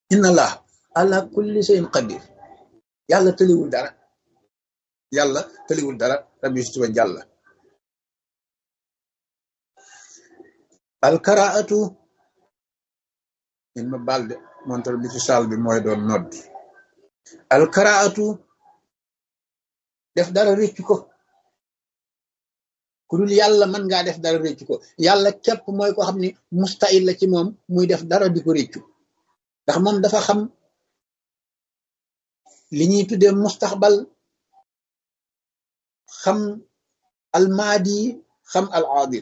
inna allah ala kulli shay'in qadir yàlla tëliwul dara yàlla tëliwul dara rabbi si wa jàlla alkaraatu in ma balde montor bi ci saal bi mooy doon noddi alkaraatu def dara réccu ko ku dul yàlla mën ngaa def dara réccu ko yàlla képp mooy ko xam ni mustahil la ci moom muy def dara di ko réccu ndax moom dafa xam li ñuy tuddee mustaxbal xam almaadi xam al aadir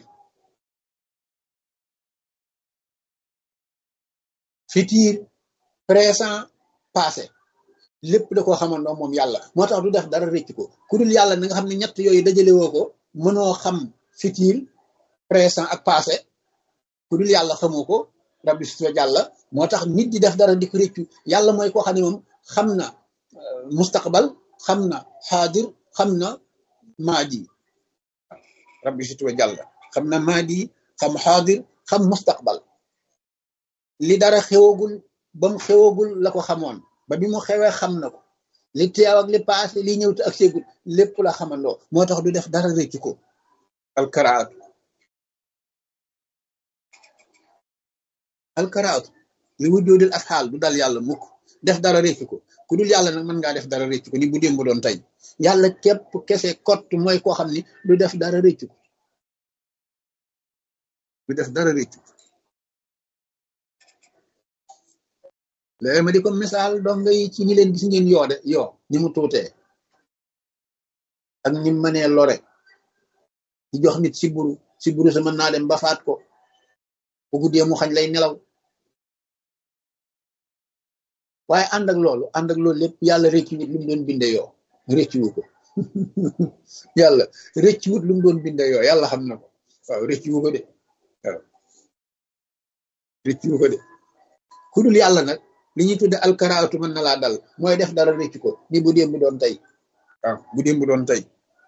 futur présent passé lépp da koo xamandoo moom yàlla moo tax du def dara réccu ko ku dul yàlla na nga xam ne ñett yooyu dajale woo ko mënoo xam futur présent ak passé ku dul yàlla xamoo ko rabbi si jàlla moo tax nit di def dara di ko réccu yàlla mooy koo xam ne moom xam na mustaqbal xam na xaadir xam na maadi rabbi si jàlla xam na maadi xam xaadir xam mustaqbal li dara xewagul ba mu xewagul la ko xamoon ba bi mu xewee xam na ko li teew ak li paase li ñëw te ak seegul lépp la xamandoo moo tax du def dara réccu ko alkaraatu alkaraatu li wujjoodil ak xaal du dal yàlla mukk def dara réccu ko ku dul yàlla nag mën ngaa def dara réccu ko ni bu démb doon tey yàlla képp kese kott mooy koo xam ni du def dara réccu ko du def dara réccu ko léegi ma di ko misaal donga yi ci ñi leen gis ngeen yoo de yoo ni mu tuutee ak ni mu mënee lore di jox nit si buru si buru sa mën naa dem ba faat ko bu guddee mu xañ lay nelaw waaye ànd ak loolu ànd ak loolu lépp yàlla rëccu wut lu mu doon binde yoo rëccu wu ko yàlla rëccu wut lu mu doon binde yoo yàlla xam na ko waaw rëccu wu ko de waaw rëccu wu ko de ku dul yàlla nag li ñuy tudde alkaraatu mën na laa dal mooy def dara rëccu ko ni bu démb doon tey waaw bu démb doon tey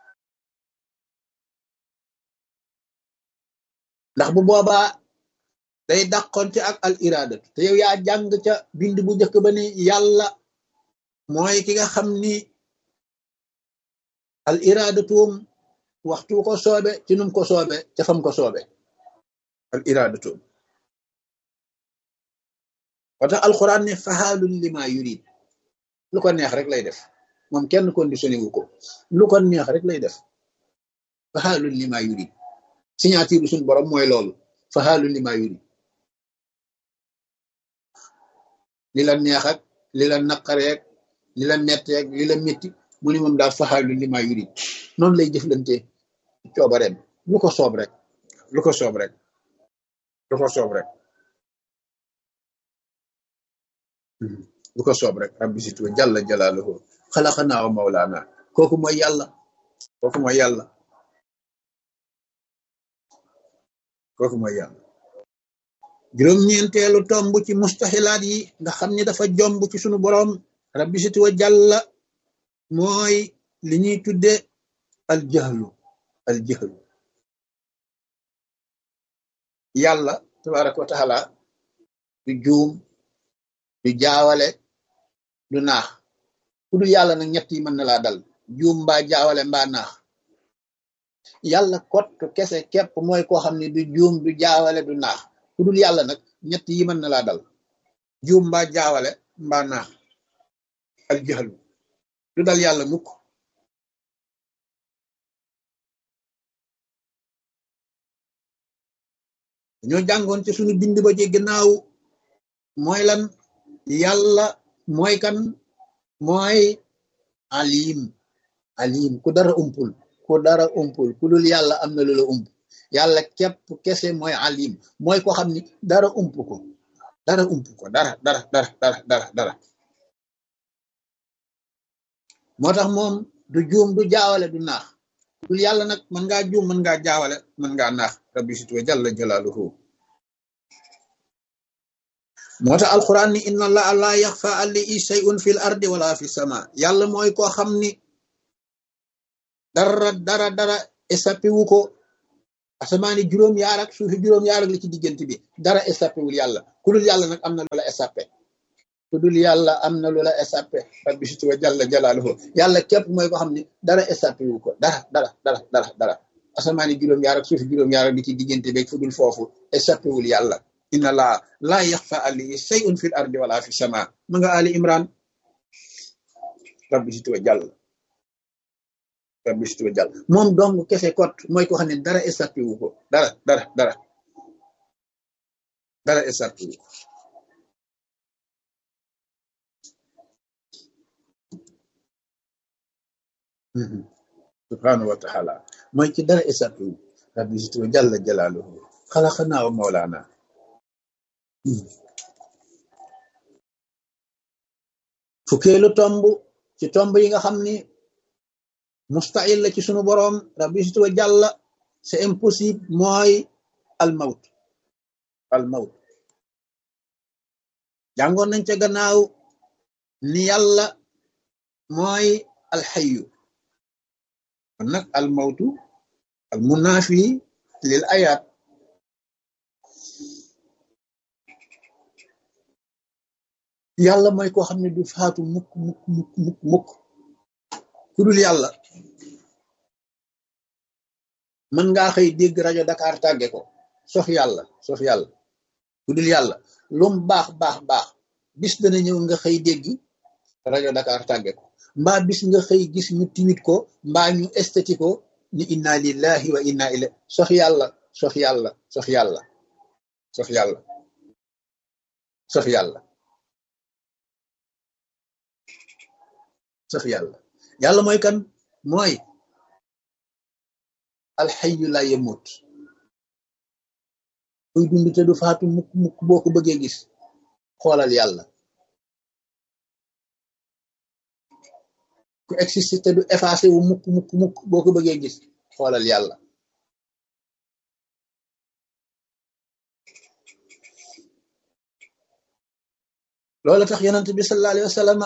ndax bu boobaa day dàqonte ak al iradatu te yow yaa jàng ca bind bu njëkk ba ni yàlla mooy ki nga xam ni al iradatuum waxtu ko soobe ci num ko soobe ca fam ko soobe al iradatuum wata alquran ne fahaalun lima yurid lu ko neex rek lay def moom kenn conditionné wu ko lu ko neex rek lay def fahaalun lima yurid signature suñ borom mooy loolu fahaalun lima yurid li la neex ak li la naqareek li la netteek li la métti mu ni moom daal fahaalun lima yurid noonu lay jëflante coobareem lu ko soob rek lu ko soob rek lu ko soob rek lu ko soob rek rabbi situ jalla jalaaluhu xalaqanaa wa mawlaana kooku mooy yàlla kooku mooy yàlla kooku mooy yàlla juróom-ñeenteelu tomb ci mustaxilaat yi nga xam ni dafa jomb ci sunu boroom rabbi situ jalla mooy li ñuy tudde al jahlu al jahlu yàlla tabaraka wa taala du juum du jaawale du naax ku dul yàlla nag ñett yi mën na laa dal juum mbaa jaawale mbaa naax yàlla kott kese képp mooy koo xam ne du juum du jaawale du naax ku dul yàlla nag ñett yi mën na laa dal juum mbaa jaawale mbaa naax al jaxlu du dal yàlla mukk ñoo jàngoon ci suñu bind ba ci gannaaw mooy lan yàlla mooy kan mooy alim alim ku dara umpul ku dara umpul ku dul yàlla am na lu la ump yàlla képp kese mooy alim mooy ko xam ni dara ump ko dara ump ko dara dara dara dara dara dara moo tax moom du juum du jaawale du naax dul yàlla nag mën ngaa juum mën ngaa jaawale mën ngaa naax rabbi situwa jalla jalaaluhu moo tax alquran ni inna allaha la yaxfa alayhi shay'un fil ardi wala fi sama yàlla mooy koo xam ni dara dara dara échappé wu ko asamaani juróom yaar ak suufi juróom yaar ak li ci diggante bi dara échappé wul yàlla ku dul yàlla nag am na loola échappé ku dul yàlla am na lu la échappé rabbi situ wa jalla jalaaluhu yàlla képp mooy ko xam ne dara échappé wu ko dara dara dara dara dara asamaani juróom-ñaar ak suufi juróom-ñaar ak di ci diggante beeg fu dul foofu échappé wul yàlla inna laa laa yaxfa alayhi shay'un fil ardi wala fi sama ma nga ali imran rabbi situ wa jàll rabbi situ wa jàll moom dong kese kot mooy ko xam ne dara échappé wu ko dara dara dara dara échappé wu ko subhanahu wa taala mooy ci dara échappé wu rabbi situ wa jalla jalaaluhu xalaqanaa wa mawlaana fukkeelu tomb ci tomb yi nga xam ni mustahil la ci sunu boroom rabbi situ wa jàlla c'est impossible mooy al mawt al mawt jàngoon nañ ca gannaaw ni yàlla mooy al xayu kon nag al mawtu al munaafi lil ayaat yàlla mooy koo xam ne du faatu mukk mukk mukk mukk mukk ku dul yàlla mën ngaa xëy dégg rajo Dakar tàgge ko sof yàlla sof yàlla ku dul yàlla lum baax baax baax bis dana ñëw nga xëy dégg rajo Dakar tàgge ko mbaa bis nga xëy gis ñu timit ko mbaa ñu estati ko ni inna lillahi wa inna ilayhi sof yàlla sof yàlla sof yàlla sof yàlla sof yàlla sof yàlla yàlla mooy kan mooy alxayu la yemut kuy dund te du faatu mukk mukk boo ko bëggee gis xoolal yàlla ku existe te du effacé wu mukk mukk mukk boo ko bëggee gis xoolal yàlla loolu tax yonent bi sallallahu alayhi wa sallam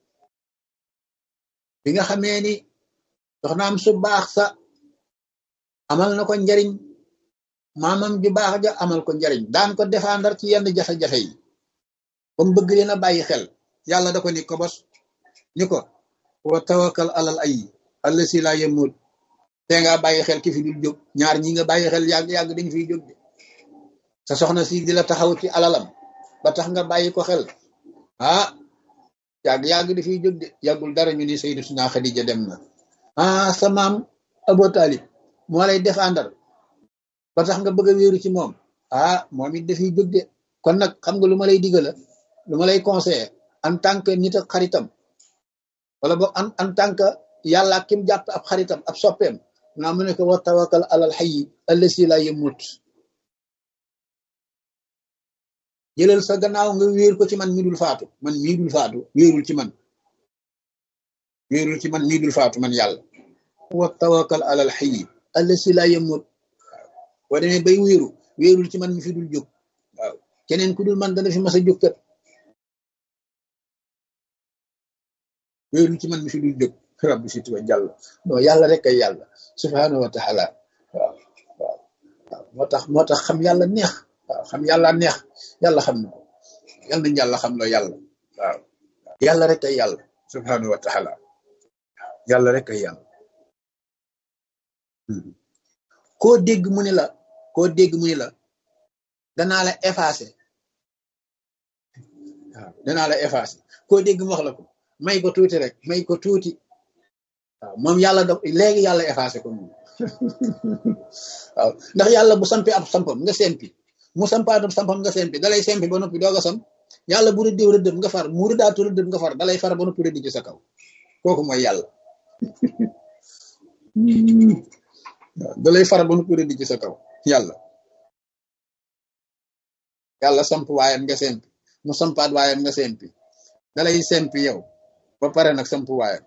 bi nga xamee ni soxnaam su baax sa amal na ko njariñ maamam ju baax ja amal ko njariñ daan ko défendre ci yenn jafe-jafe yi ba mu bëgg leen a bàyyi xel yàlla da ko ni ko bos ni ko wa tawakkal alal ay allasi la yemut te nga bàyyi xel ki fi dul jóg ñaar ñi nga bàyyi xel yàgg yàgg dañ fiy jóg de sa soxna si di la taxaw ci alalam ba tax nga bàyyi ko xel ah yàgg yàgg dafiy jóg de yàggul dara ñu ni Sayyidatuna Xadija dem na ah sa maam Abu Talib moo lay défendre ba tax nga bëgg a wéeru ci moom ah moom it dafiy jóg de kon nag xam nga lu ma lay digala lu ma lay conseiller en tant que nit ak xaritam wala boog en en tant que yàlla kim jàpp ab xaritam ab soppeem naa mu ne ko wa tawakkal alal hayyi allasi la yamut jëlal sa gannaaw nga wéer ko ci man mi dul faatu man mii dul faatu wéerul ci man wéerul ci man mii dul faatu man yàlla wa tawakkal alal hayyi allasi la yamut boo demee bay wéeru wéerul ci man mi fi dul jóg waaw keneen ku dul man dana fi mas a jóg kat wéerul ci man mi fi dul jóg rabbi si tuba jàll non yàlla rek ay yàlla subhanahu wa taala waaw waaw waaw moo tax moo tax xam yàlla neex waaw xam yàlla neex yàlla xam na ko yàlla nañ yàlla xam loo yàlla waaw yàlla rek ay yàlla subhanahu wa taala yàlla rek ay yàlla koo dégg mu ni la koo dégg mu ni la danaa la effacé waaw danaa la effacé koo dégg mu wax la ko may ko tuuti rek may ko tuuti waaw moom yàlla da léegi yàlla effacé ko moom waaw ndax yàlla bu sampee ab sampam nga sempi mu sampaat ab sampam nga sempi dalay sempi ba noppi doog a sam yàlla bu rëddeew rëddëm nga far mu rëddaatu rëddëm nga far dalay far ba noppi rëddi ci sa kaw kooku mooy yàlla waaw dalay far ba noppi rëddi ci sa kaw yàlla yàlla samp waayam nga sempi mu sampaat waayam nga sempi dalay sempi yow ba pare nag samp waayam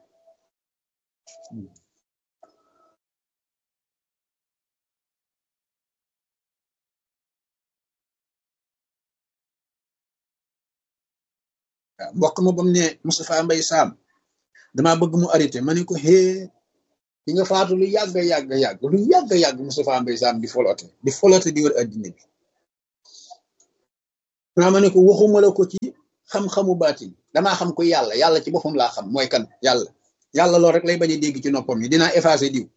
waaw mbokk ma bam ne Moustapha Mbay Saam damaa bëgg mu arrêté ma ne ko xée di nga faatu lu yàgg yàgg yàgg lu yàgg yàgg Moustapha Mbay Saam di folote di folote di wër addina bi naa ma ne ko waxuma la ko ci xam-xamu baatin damaa xam ko yàlla yàlla ci boppam laa xam mooy kan yàlla yàlla loolu rek lay bañ a dégg ci noppam yi dinaa effacé diw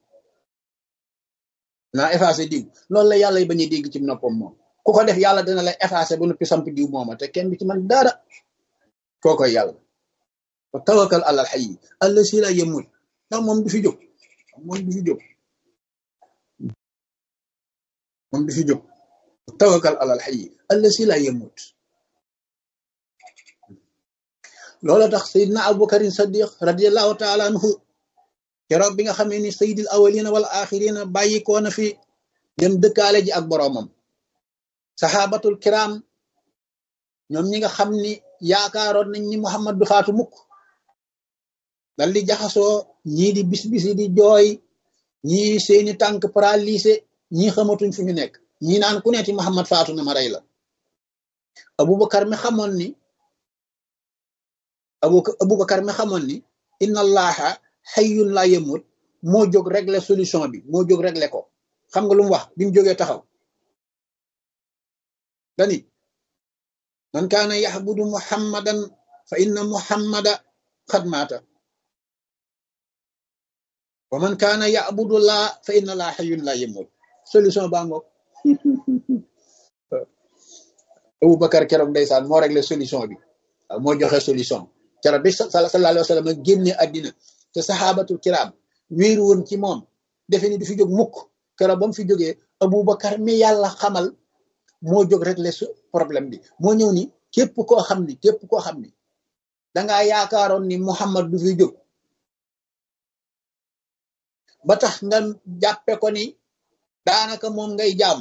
dinaa effacé diw loolu la yàlla bañ a dégg ci noppam moom ku ko def yàlla dina la effacé ba noppi samp diw mooma te kenn du ci man dara kookoy yàlla wa tawakkal alal hayy allasi la yamut ndax moom du fi jóg moom du fi jóg moom du fi jóg tawakkal alal hayy allasi la yamut loola tax sayidna abubakarin sadiq radiallahu taala anhu keroog bi nga xamee ni sayidil awalina wal axirina bàyyi koo na fi dem dëkkaale ji ak boroomam saxaabatul kiram ñoom ñi nga xam ni yaakaaroon nañ ni muhammad du faatu mukk dal di jaxasoo ñii di bis bisi di jooy ñii seeni tànk paralysé ñii xamatuñ fu ñu nekk ñii naan ku neeti muhammad faatu na ma rey la abubakar mi xamoon ni abu abubakar mi xamoon ni inna allaha xayyun la yamut moo jóg régler solution bi moo jóg régler ko xam nga lu mu wax bi mu jógee taxaw dani man kaana yaxbudu muhammadan fa inna muhammada xad maata wa man kaana yaxbudu laa fa inna laa xayyun la yamut solution baa ngoog abubakar keroog ndeysaan moo régler solution bi waaw moo joxe solution keroog bi sallallahu alayhi wa sallam génne àddina te saxaabatul kiraam wéeru woon ci moom defe ni du fi jóg mukk keroog ba mu fi jógee abubakar mi yàlla xamal moo jóg rek le problème bi moo ñëw ni képp koo xam ni képp koo xam ni dangaa yaakaaroon ni muhammad du fi jóg ba tax nga jàppe ko ni daanaka moom ngay jaam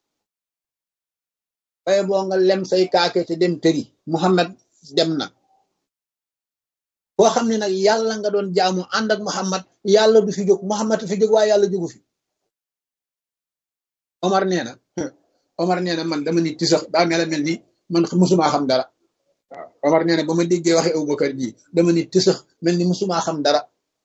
bay boo nga lem say kaake te dem tëri muhammad dem na boo xam ne nag yàlla nga doon jaamu ànd ak muhammad yàlla du fi jóg muhammad fi jóg waaye yàlla jógu fi omar nee na omar nee na man dama ni tisax daa mel mel ni man musumaa xam dara waaw omar nee na ba ma déggee waxe abubakar ji dama ni tisax mel ni musumaa xam dara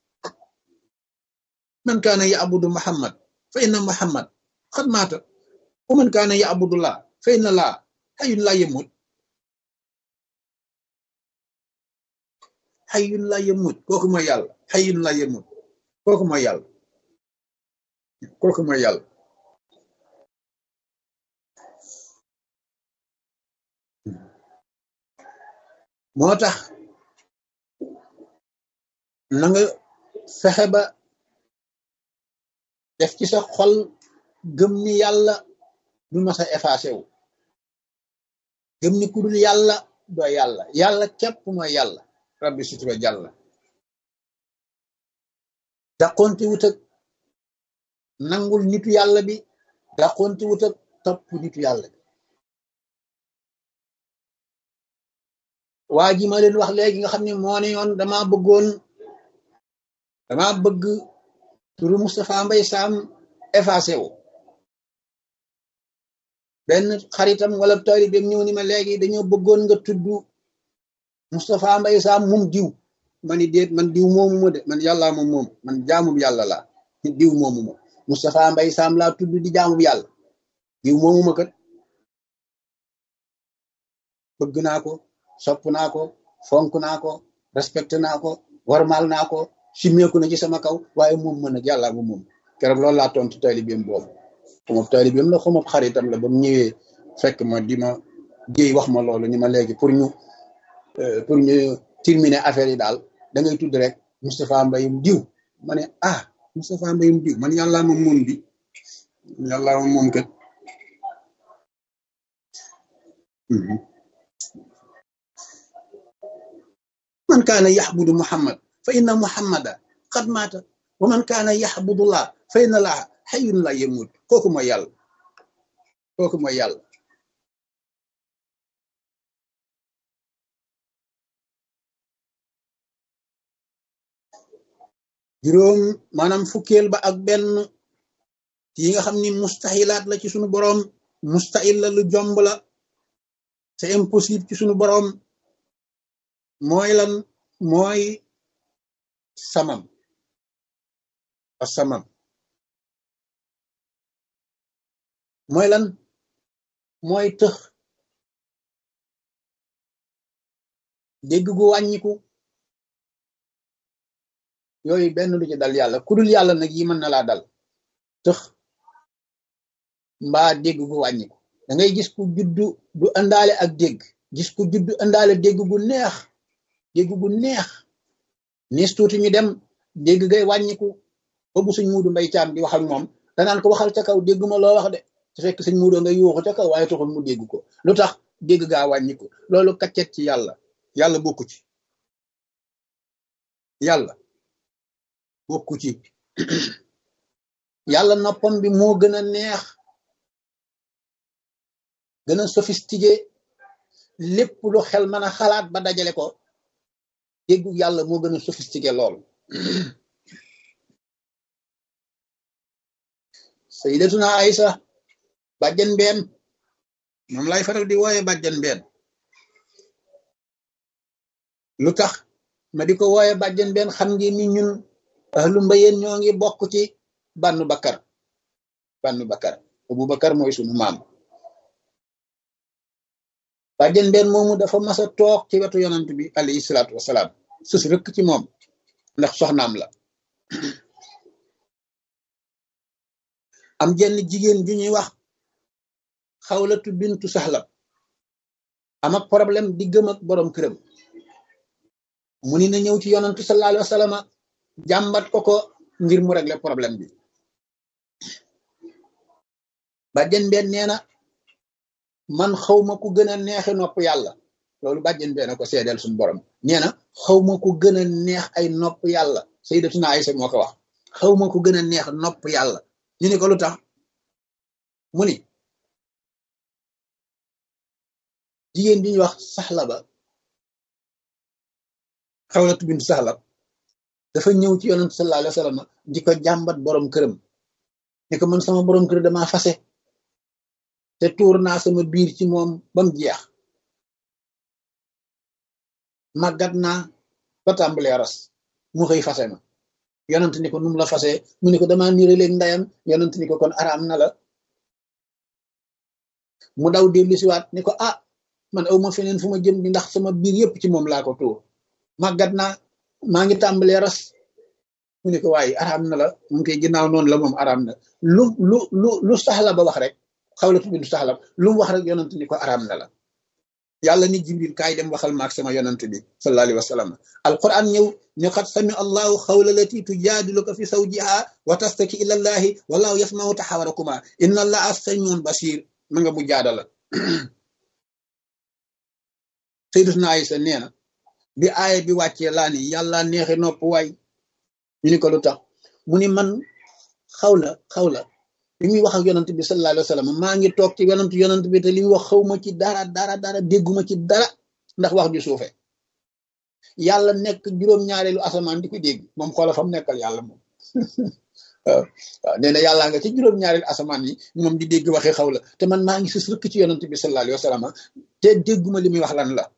man kaana ya'budu muhammad fa inna muhammad xad maata wa man kaana ya'budu laa fa inna laa xayyun laa yamut xayyun laa yamut kooku mooy yàlla xayyun laa yamut kooku mooy yàlla kooku mooy yàlla moo tax na nga fexe ba def ci sa xol gëm ni yàlla du ma sa effacé wu gëm ni ku dul yàlla doo yàlla yàlla képp mooy yàlla rabbi sutura jàlla daqonte wut ak nangul nitu yàlla bi daqonte wut ak topp nitu yàlla bi waa ji ma leen wax léegi nga xam ne moo ne yoon dama bëggoon dama bëgg turu Moustapha Mbay Sam effacé wu benn xaritam wala taalibeem ñëw ni ma léegi dañoo bëggoon nga tudd Moustapha Mbay Sam moom diw ma ni déet man diw moomu ma de man yàllaa moom moom man jaamum yàlla laa diw moomu ma Moustapha Mbay Sam laa tudd di jaamum yàlla diw moomu ma kat bëgg naa ko sopp naa ko fonk naa ko respecté naa ko warmal naa ko simmeeku na ci sama kaw waaye moom mën nag yàlla moom moom keroog loolu laa tontu taalibeem boobu xuma taalibeem la xuma xaritam la ba mu ñëwee fekk ma di ma jéy wax ma loolu ni ma léegi pour ñu pour ñu terminer affaire yi daal da ngay tudd rek Moustapha Mbayum diw ma ne ah Moustapha Mbayum diw man yàlla moom moom bi yàlla moom moom kat man kaana yaxbudu muhammad fa inna muhammada qad maata wa man kaana yaxbudu laa fa inna laa xayun la yamut kooku mooy yàlla kooku mooy yàlla juróom maanaam fukkeel ba ak benn yi nga xam ni mustaxilaat la ci sunu boroom mustahil la lu jomb la c'est impossible ci sunu boroom mooy lan mooy samam a samam mooy lan mooy tëx dégg gu wàññiku yooyu benn du ci dal yàlla ku dul yàlla nag yi mën na laa dal tëx mbaa dégg gu wàññiku da ngay gis ku juddu du àndaale ak dégg gis ku juddu àndaale dégg gu neex dégg gu neex nis tuuti ñu dem dégg gay wàññiku ba bu suñ muudu mbay caam di wax ak moom danaan ko waxal ca kaw dégguma loo wax de te fekk suñ muudu nga yuuxu ca kaw waaye taxul mu dégg ko lu tax dégg gaa wàññiku loolu kaccet ci yàlla yàlla bokku ci yàlla bokku ci yàlla noppam bi moo gën a neex gën a sophistiqué lépp lu xel mën a xalaat ba dajale ko déggu yàlla moo gën a sophistiqué lool sayyidatuna Aysa bàjjen mbeen moom lay faral di wooye bàjjen mbeen lu tax ma di ko wooye bàjjen mbeen xam ngeen ni ñun ahlu mbayeen ñoo ngi bokk ci bannu bakkar bannu bakkar abu bakkar mooy sunu maam bàjjen mbeen moomu dafa mas a toog ci wetu yonant bi alayhi salaatu wasalaam sus rëkk ci moom ndax soxnaam la am jenn jigéen ju ñuy wax xawlatu bintu saxlab am ak problème di gëm ak borom këram mu ni na ñëw ci yonantu sallallahu alayhi wa sallam jàmbat ko ko ngir mu régler problème bi bàjjen benn nee na man xawma ku gën a neexe nopp yàlla loolu bàjjen benn ko seedeel suñu borom nee na xawma ku gën a neex ay nopp yàlla sayyidatuna Aysa moo ko wax xawma ku gën a neex nopp yàlla ñu ni ko lu tax mu ni jigéen bi ñuy wax saxla ba xawlatu bintu saxla dafa ñëw ci yonent sallallahu alayhi wa sallam di ko jàmbat borom këram ne ko man sama borom kër dama fase te tuur naa sama biir ci moom bam jeex màggat naa ba tàmbalee ras mu xëy fase ma yonent ni ko num la fase mu ni ko dama niire léeg ndayam yonent ni ko kon araam na la mu daw dellu siwaat ni ko ah man aw ma feneen fu ma jëm di ndax sama biir yépp ci moom laa ko tuur màggat naa maa ngi tàmbalee ras mu ni ko waaye araam na la mu ngi koy ginnaaw noonu la moom araam na lu lu lu lu saxla ba wax rek xawlatu bintu saxla lu mu wax rek yonent ni ko araam na la yàlla ni jibril kaay dem waxal maak sama yonent bi sallallahu alayhi wa sallam alquran ñëw ne xat sami allahu xawla lati tujaadiluka fi sawjiha wa tastaki ila allahi wallahu yasmau taxawarakuma inna allaha samiun basir ma nga bu jaadala sayyidatuna Aysa nee na bi aaya bi wàccee laa ni yàlla neexi nopp waay ñu ni ko lu tax mu ni man xawla xawla li muy wax ak yonant bi sallallahu alayhi wa sallam maa ngi toog ci yonant yonant bi te li muy wax xawma ci dara dara dara dégguma ci dara ndax wax ju suufe yàlla nekk juróom-ñaareelu asamaan di ko dégg moom xoola fam nekkal yàlla moom waaw waaw nee na yàllaa nga ci juróom-ñaareelu asamaan yi moom di dégg waxi xawla te man maa ngi sus rëkk ci yonant bi sallallahu alayhi wa sallam te dégguma li muy wax lan la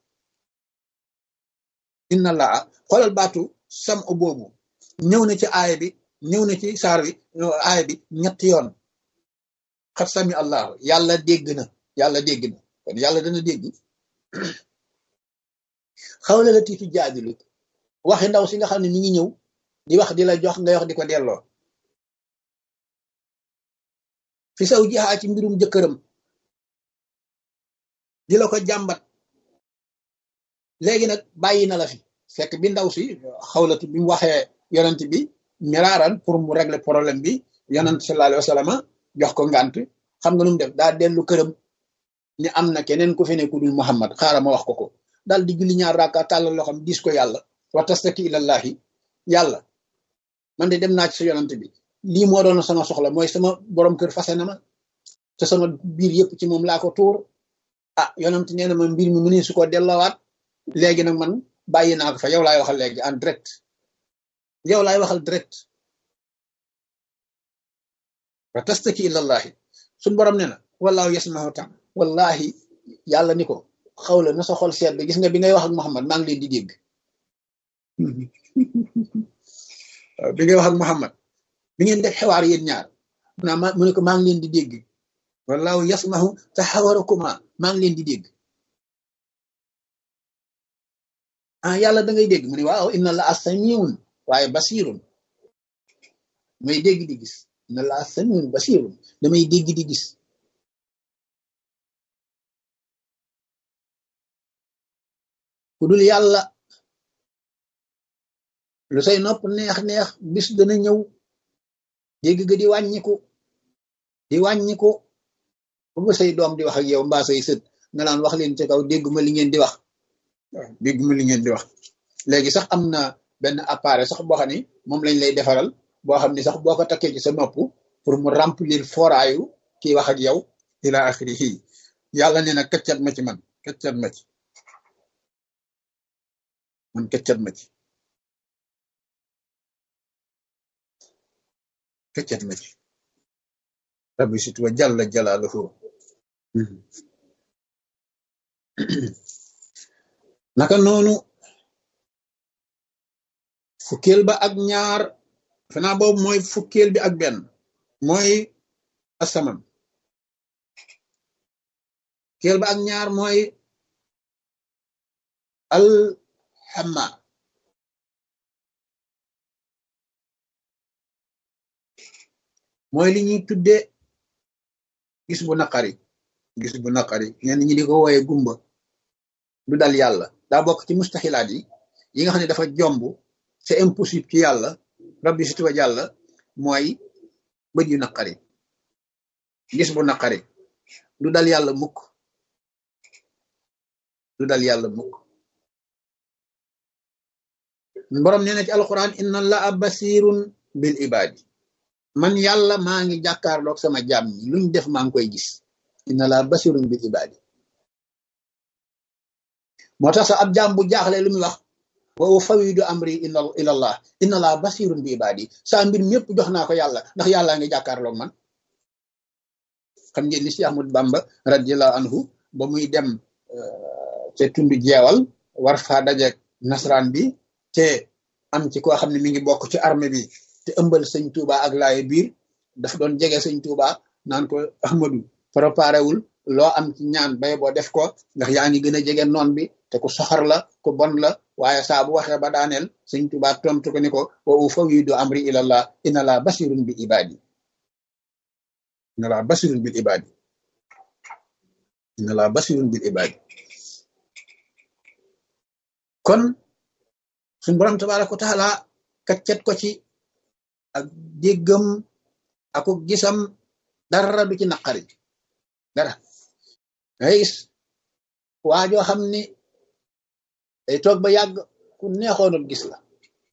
inna laa xoolal baatu sam u boobu ñëw na ci aaya bi ñëw na ci saar bi aaya bi ñetti yoon xat sami allahu yàlla dégg na yàlla dégg na kon yàlla dana dégg xawla la tiitu jaadilu waxi ndaw si nga xam ne mi ngi ñëw di wax di la jox ngay wax di ko delloo fi saw jixaa ci mbirum jëkkëram di la ko jàmbat léegi nag bàyyi na la fi fekk bi ndaw si xawlatu bi mu waxee yonent bi miraaran pour mu régler problème bi yonent sallallahu alayhi wa sallam jox ko ngànt xam nga nu mu def daa dellu këram ni am na keneen ku fi ne ku dul Muhammad xaaral ma wax ko ko daal di julli ñaar raaka tàllal loo xam diis ko yàlla wa tastaki ilallahi yàlla man de dem naa ci sa yonent bi lii moo doon sama soxla mooy sama borom kër fase na ma te sama biir yëpp ci moom laa ko tuur ah yonent nee na ma mbir mi mu ne su ko delloowaat léegi nag man bàyyi naa ko fa yow laay waxal léegi en direct yow laay waxal direct wa tastaki ilallahi suñ borom ne na wallaahu yasmahu tam wallahi yàlla ni ko xawla na sa xol seet gis nga bi ngay wax ak Muhammad maa ngi leen di dégg bi ngay wax ak Muhammad bi ngeen def xewaar yéen ñaar naa ma mu ne ko maa ngi leen di dégg wallaahu yasmahu taxawarakuma maa ngi leen di dégg ah yàlla da ngay dégg mu ne waaw inna la samiun waaye basirun damay dégg di gis inna la samiun basirun damay dégg di gis ku dul yàlla lu say nopp neex-neex bis dana ñëw dégg ga di wàññiku di wàññiku ba ba say doom di wax ak yow mbaa say sët nga naan wax leen ci kaw dégguma li ngeen di wax waaw dégguma li ngeen di wax léegi sax am na benn appareil sax boo xam ni moom lañ lay defaral boo xam ni sax boo ko takkee ci sa nopp pour mu remplir foraayu kii wax ak yow ila axirihi yàlla nee na këccat ma ci man këccat ma ci man këccat ma ci këccat ma ci rabbi sit wa jalla jalaaluhu naka noonu fukkeel ba ak ñaar fanaa boobu mooy fukkeel bi ak benn mooy asaman fukkeel ba ak ñaar mooy alxama mooy li ñuy tudde gis bu naqari gis bu naqari ñenn ñi di ko wooye gumba du dal yàlla daa bokk ci mustaxilaat yi yi nga xam ne dafa jomb c'est impossible ci yàlla rabbi situwa yàlla mooy bët yu naqari gis bu naqari du dal yàlla mukk du dal yàlla mukk borom nee na ci alquran inna allaha basirun bil ibadi man yàlla maa ngi jàkkaarloog sama jaam ñi luñ def maa ngi koy gis inna allaha basirun bil ibadi moo tax sax ab jaam bu jaaxle lu muy wax wa fawidu amri ila ilallah inna allaha basirun bi ibadi saa mbir ñëpp jox naa ko yàlla ndax yàllaa ngi jàkkaarloog man xam ngeen ni si Ahmad Bamba radiallahu anhu ba muy dem te tundu jeewal war faa dajeeg nasraan bi te am ci koo xam ne mi ngi bokk ci armée bi te ëmbal sëñ Touba ak laaye biir dafa doon jege sëñ Touba naan ko Ahmadu préparé wul loo am ci ñaan bay boo def ko ndax yaa ngi gën a jege noon bi te ku soxar la ku bon la waaye saa bu waxee ba daaneel sëñ Touba tontu ko ni ko wa ufawwidu amri ilallah inna laa basirun bi ibadi inna laa basirun bil ibadi inna laa basirun bil ibadi kon suñ borom tabaraka wa taala kaccet ko ci ak déggam ako gisam dara du ci naqari dara ngay gis waajoo xam ni day toog ba yàgg ku neexoonul gis la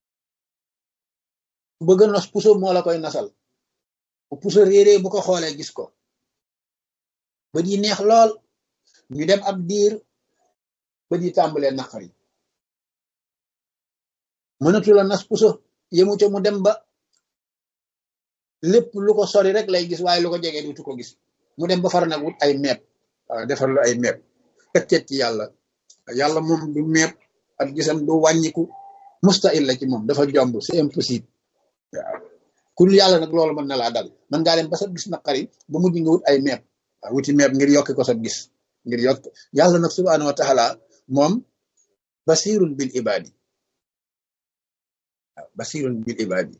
ku bëgg nos puso moo la koy nasal bu puso réeree bu ko xoolee gis ko bët yi neex lool ñu dem ab diir bët yi tàmbalee naqari mënatu la nas puso yemu ca mu dem ba lépp lu ko sori rek lay gis waaye lu ko jege dutu ko gis mu dem ba far nag wut ay meeb waaw defar lu ay meeb këccet ci yàlla yàlla moom du meeb ak gisam du wàññiku mustahil la ci moom dafa jomb c'est impossible waaw ku dul yàlla nag loolu mën na laa dal mën ngaa dem ba sa gis naqari ba mujj nga wut ay meeb waaw wuti meeb ngir yokki ko sa gis ngir yokk yàlla nag subhanahu wa taala moom basirun bil ibadi waaw basirun bil ibadi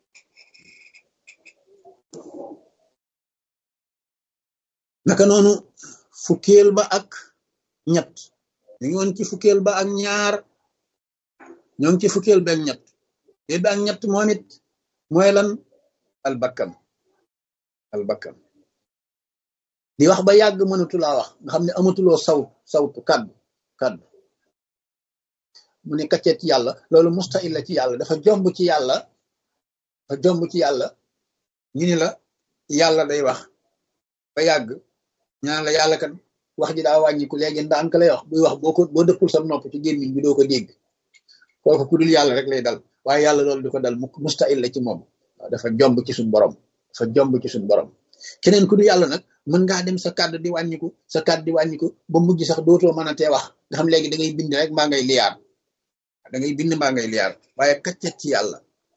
naka noonu fukkeel ba ak ñett ñu ngi woon ci fukkeel ba ak ñaar ñoo ngi ci fukkeel ba ak ñett fukkeel ba ak ñett moom it mooy lan albakkan albakkan di wax ba yàgg mënatulaa wax nga xam ne amatuloo saw sawtu kaddu kaddu mu ne kaccet ci yàlla loolu mustahil la ci yàlla dafa jomb ci yàlla dafa jomb ci yàlla ñu ni la yàlla day wax ba yàgg ñaan la yàlla kat wax ji daa wàññiku léegi ndànk lay wax buy wax boo ko boo dëppul sa nopp ci gémmiñ bi doo ko dégg kooku ku dul yàlla rek lay dal waaye yàlla loolu di ko dal mu mustahil la ci moom dafa jomb ci suñ borom dafa jomb ci suñ borom keneen ku dul yàlla nag mën ngaa dem sa kàddu di wàññiku sa kàddu di wàññiku ba mujj sax dootoo mën a tee wax nga xam léegi da ngay bind rek mbaa ngay liyaar da ngay bind mbaa ngay liyaar waaye kaccet ci yàlla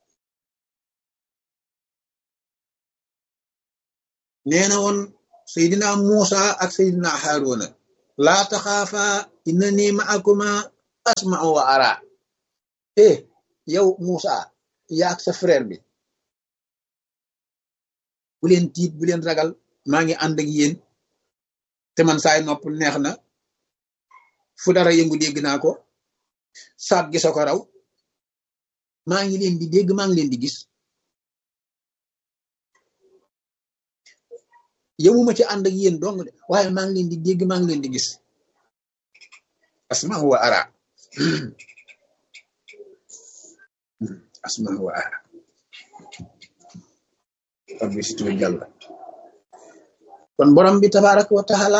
nee na woon Seydina Muusa ak Seydina Haaruna laa taxaafa inna nii ma'akuma asma'u wa ara eh yow Moussa yaak sa frère bi bu leen tiit bu leen ragal maa ngi ànd ak yéen te man saay nopp neex na fu dara yëngu dégg naa ko saab gi ko raw maa ngi leen di dégg maa ngi leen di gis yëmuma ci ànd ak yéen dong de waaye maa ngi leen di dégg maa ngi leen di gis asma wa ara asma wa ara rabbi situ jàlla kon borom bi tabaraka wa taala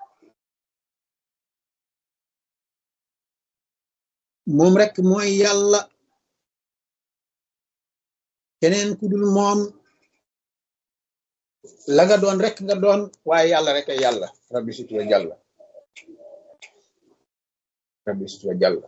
moom rek mooy yàlla keneen ku dul moom la nga doon rek nga doon waaye yàlla rek ay yàlla rabbi situ jàlla rabbi situ jàlla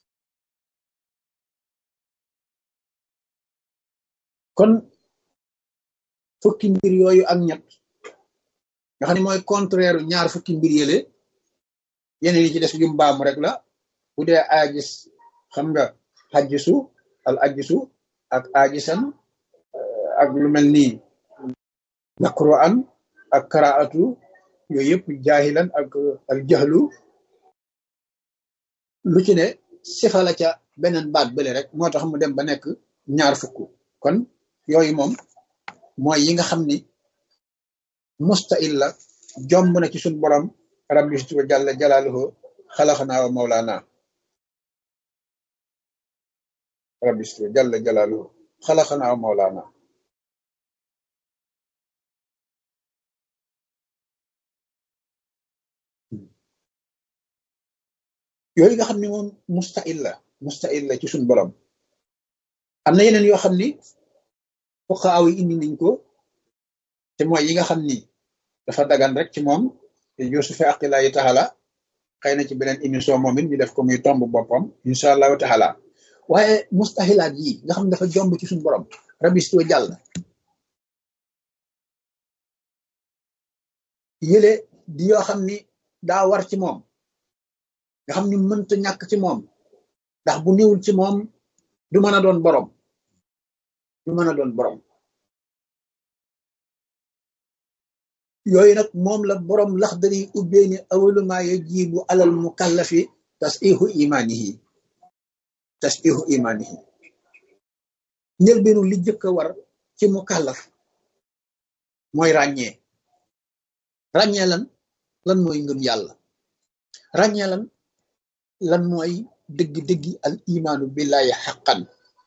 kon fukki mbir yooyu ak ñett nga xam ne mooy contraire ñaar fukki mbir yële yeneen yi ci des yu mbaamu rek la bu dee aajis xam nga xajjisu al ajjisu ak aajisan ak lu mel nii maqru'an ak qiraatu yooyu yëpp jaahilan ak al jahlu lu ci ne sifa la ca beneen baat bële rek moo tax mu dem ba nekk ñaar fukk kon yooyu moom mooy yi nga xam ni mustahil la jomb na ci suñ borom rabbi wa jalla jalaaluhu xalaxanaa wa mawlaana rabbi wa jalla jalaaluhu xalaxanaa wa mawlaana yooyu nga xam ni moom mustahil la mustahil la ci suñ borom am na yeneen yoo xam ni fuqaaw yi indi nañ ko te mooy yi nga xam ni dafa dagan rek ci moom te Yuusufa aqilaayi taxala xëy na ci beneen émission moom it ñu def ko muy tomb boppam incha allahu taala waaye mustahilaat yi nga xam ne dafa jomb ci suñu borom rabistoo jàll yële di yoo xam ni daa war ci moom nga xam ni mënta ñàkk ci moom ndax bu néewul ci moom du mën a doon borom du mën a doon borom yooyu nag moom la borom laxdari ubbee ni awaluma yajibu alal mukallafi tasihu imanihi tasihu imanihi njëlbeenu li jëkk a war ci mukallaf mooy ràññee ràññee lan lan mooy ngëm yàlla ràññee lan lan mooy dëgg-dëggi al imaanu billahi xaqan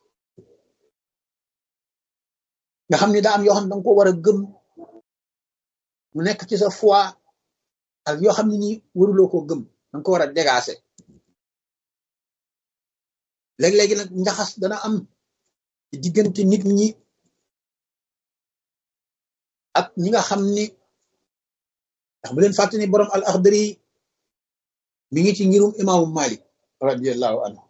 nga xam ni daa am yoo xam ne danga ko war a gëm mu nekk ci sa foi ak yoo xam ne ni waruloo koo gëm danga ko war a dégaase léeg-léegi nag njaxas dana am diggante nit ñi ak ñi nga xam ni ndax bu leen fàtte ni borom al axdari mi ngi ci ngirum imaamu malik radiallahu anhu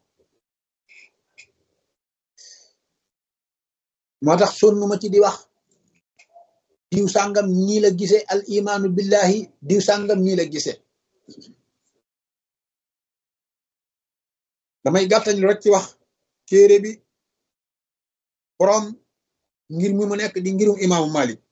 moo tax sonnu ma ci di wax diw sàngam nii la gise al imaanu billahi diw sàngam nii la gise damay gàttañ rek ci wax téere bi borom ngir mi mu nekk di ngirum imaamu malik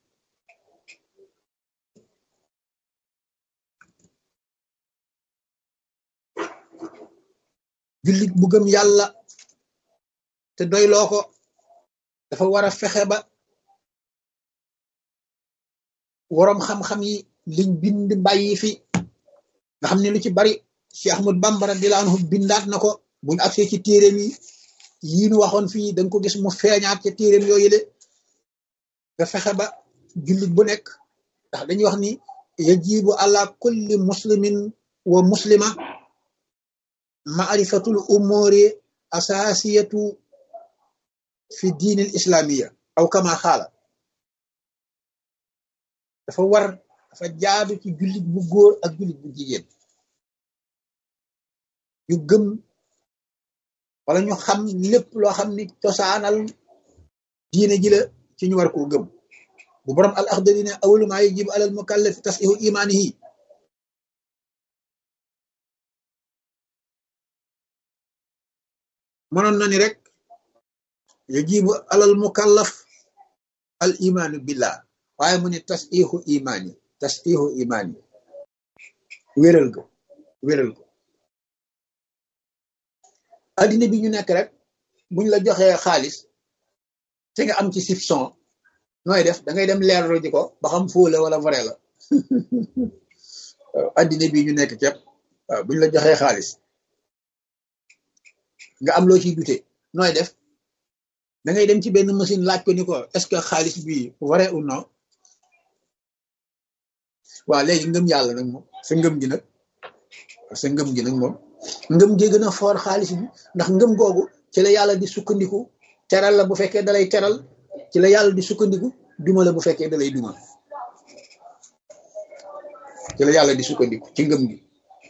jullit bu gëm yàlla te doyloo ko dafa war a fexe ba woroom xam-xam yi liñ bind bàyyi fi nga xam ne lu ci bari Cheikh Ahmad Bamba radiyallahu anhu bindaat na ko buñu agsee ci téeréem yi yii nu waxoon fii danga ko gis mu feeñaat ca téeréem yooyu le nga fexe ba jullit bu nekk ndax dañuy wax ni yajibu ala kulli muslimin wa muslima maarifatul umuri asasiyatu fi diin al islamiya aw kama xaala dafa war dafa jaadu ci jullit bu góor ak jullit bu jigéen ñu gëm wala ñu xam lépp loo xam ni cosaanal diine ji la ci ñu war koo gëm bu borom al axdari ne awalu maa yajibu alal mukallafi tasihu imaanihi mënoon na ni rek yajibu alal mukallaf al imaanu billah waaye mu ne tas iixu imaan yi tas iixu imaan yi wéral ko wéral ko addina bi ñu nekk rek buñ la joxee xaalis te nga am ci soupçon nooy def da ngay dem leerlu ji ko ba xam foo la wala vrai la addina bi ñu nekk képp waaw buñ la joxee xaalis nga am loo ciy dute nooy def da ngay dem ci benn machine laaj ko ni ko est-ce que xaalis bi vrai ou non waaw léegi ngëm yàlla nag moom sa ngëm gi nag sa ngëm gi nag moom ngëm gi gën a foor xaalis bi ndax ngëm googu ci la yàlla di sukkandiku teral la bu fekkee dalay teral ci la yàlla di sukkandiku duma la bu fekkee dalay duma ci la yàlla di sukkandiku ci ngëm gi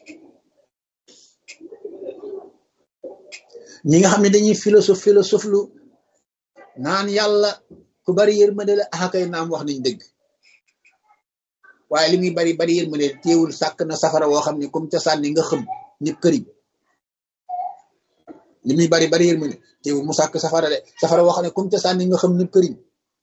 ñi nga xam ne dañuy philosophe philosophe lu naan yàlla ku bari yërmande la axakay naam wax nañ dëgg waaye li muy bari bari yërmande téewul sàkk na safara woo xam ne comme ca sànni nga xëm nit këriñ li muy bari bari yërmande téewul mu sàkk safara de safara woo xam ne comme ca sànni nga xëm nit këriñ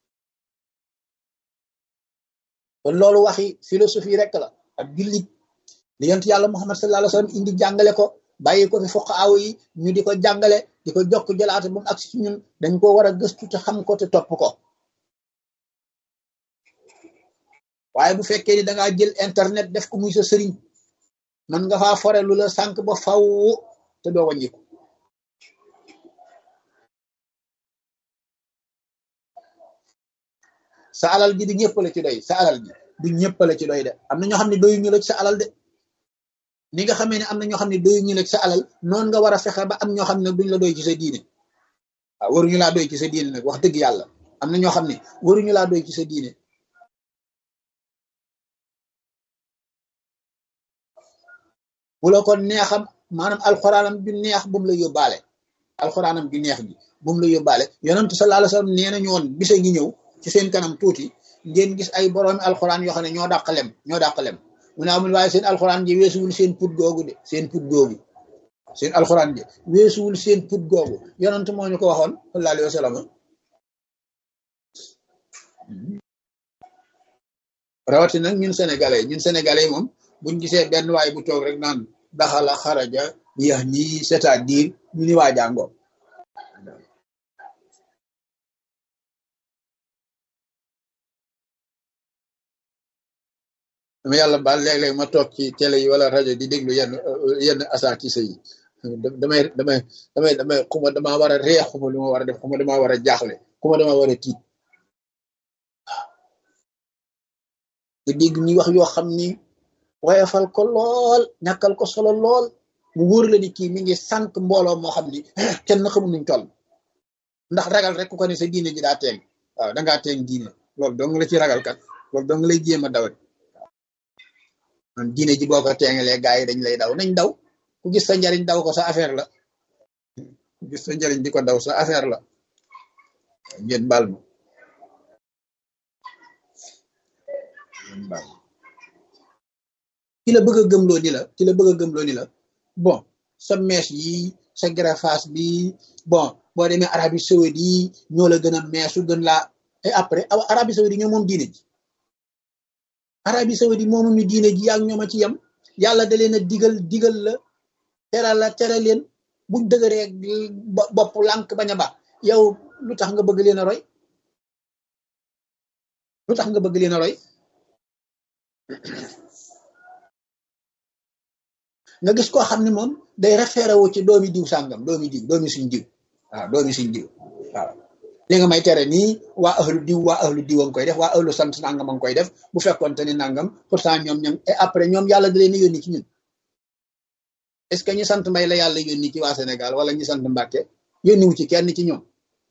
kon loolu waxi philosophie rek la ak jullit li yonent yàlla Muhammad sallallahu alayhi wa sallam indi jàngale ko bàyyi ko fi fokk aw yi ñu di ko jàngale di ko jokk jëlaate ba mu agsi ci ñun dañ ko war a gëstu te xam ko te topp ko waaye bu fekkee ni dangaa jël internet def ko muy sa sëriñ man nga faa fore lu la sànq ba faw te doo wàññiku sa alal ji du ñëpp la ci doy sa alal ji du ñëpp la ci doy de am na ñoo xam ne doyu ñu la ci sa alal de ni nga xamee ne am na ñoo xam ne doyu ñu la ci sa alal noonu nga war a fexe ba am ñoo xam ne duñ la doy ci sa diine waaw waruñu laa doy ci sa diine nag wax dëgg yàlla am na ñoo xam ne waruñu laa doy ci sa diine bu la ko neexam maanaam alxuraanam bi neex bu mu la yóbbaale alxuraanam bi neex bi bu mu la yóbbaale yonentu sallallahu alayhi wasallam nee nañu woon bisa ngi ñëw ci seen kanam tuuti ngeen gis ay boroomi alxuraan yoo xam ne ñoo dàq lem ñoo dàq lem mu ne amul waaye seen alxuraan ji weesuwul seen put googu de seen put googu seen alxuraan ji weesuwul seen put googu yonent moo ñu ko waxoon sallallahu alayhi wasallam rawati nag ñun sénégalais ñun sénégalais moom buñ gisee benn waay bu toog rek naan daxala xaraja yax ñi c'est-à-dire ñu ni waa jàngoo dama yàlla baal léeg-léeg ma toog ci télé yi wala rajo di déglu yenn yenn asaatise yi damay damay damay damay xuma damaa war a reex xuma lu ma war a def xuma damaa war a jaaxle xuma damaa war a tiit nga dégg ñi wax yoo xam ni woyofal ko lool ñàkkal ko solo lool mu wóor la ni kii mi ngi sànq mbooloo moo xam ni kenn xamul nuñ toll ndax ragal rek ku ko ne sa diine ji daa teeng waaw dangaa teeng diine loolu dong la ci ragal kat loolu dong lay jéem a dawat man diine ji boo ko teengalee gaa yi dañ lay daw nañ daw ku gis sa njariñ daw ko sa affaire la ku gis sa njariñ di ko daw sa affaire la ngeen baal ma ngeen baal ma ki la bëgg a gëmloo ni la ki la bëgg a gëmloo ni la bon sa mèche yi sa greffage bi bon boo demee Arabie Saoudite yi ñoo la gën a meesu gën laa et après Arabie Saoudite ñoo moom diine ji Arabie Saoudite moomu ñu diine ji yaa ñoom a ci yem yàlla da leen a digal digal la teral la tere leen buñ dëgëree bopp lànk bañ a ba yow lu tax nga bëgg leen a roy lu tax nga bëgg leen a roy nga gis koo xam ne moom day référé wu ci doomi diw sàngam doomi diw doomi suñ diw waaw doomi suñ diw waaw li nga may tere nii waa ahlu diw waa ahlu diw a ngi koy def waa ahlu sant nangam a ngi koy def bu fekkoonte ni nangam pourtant ñoom ñoom et après ñoom yàlla da leen a yónni ci ñun est ce que ñi sant mbay la yàlla yónni ci waa Sénégal wala ñi sant Mbàkke yónni wu ci kenn ci ñoom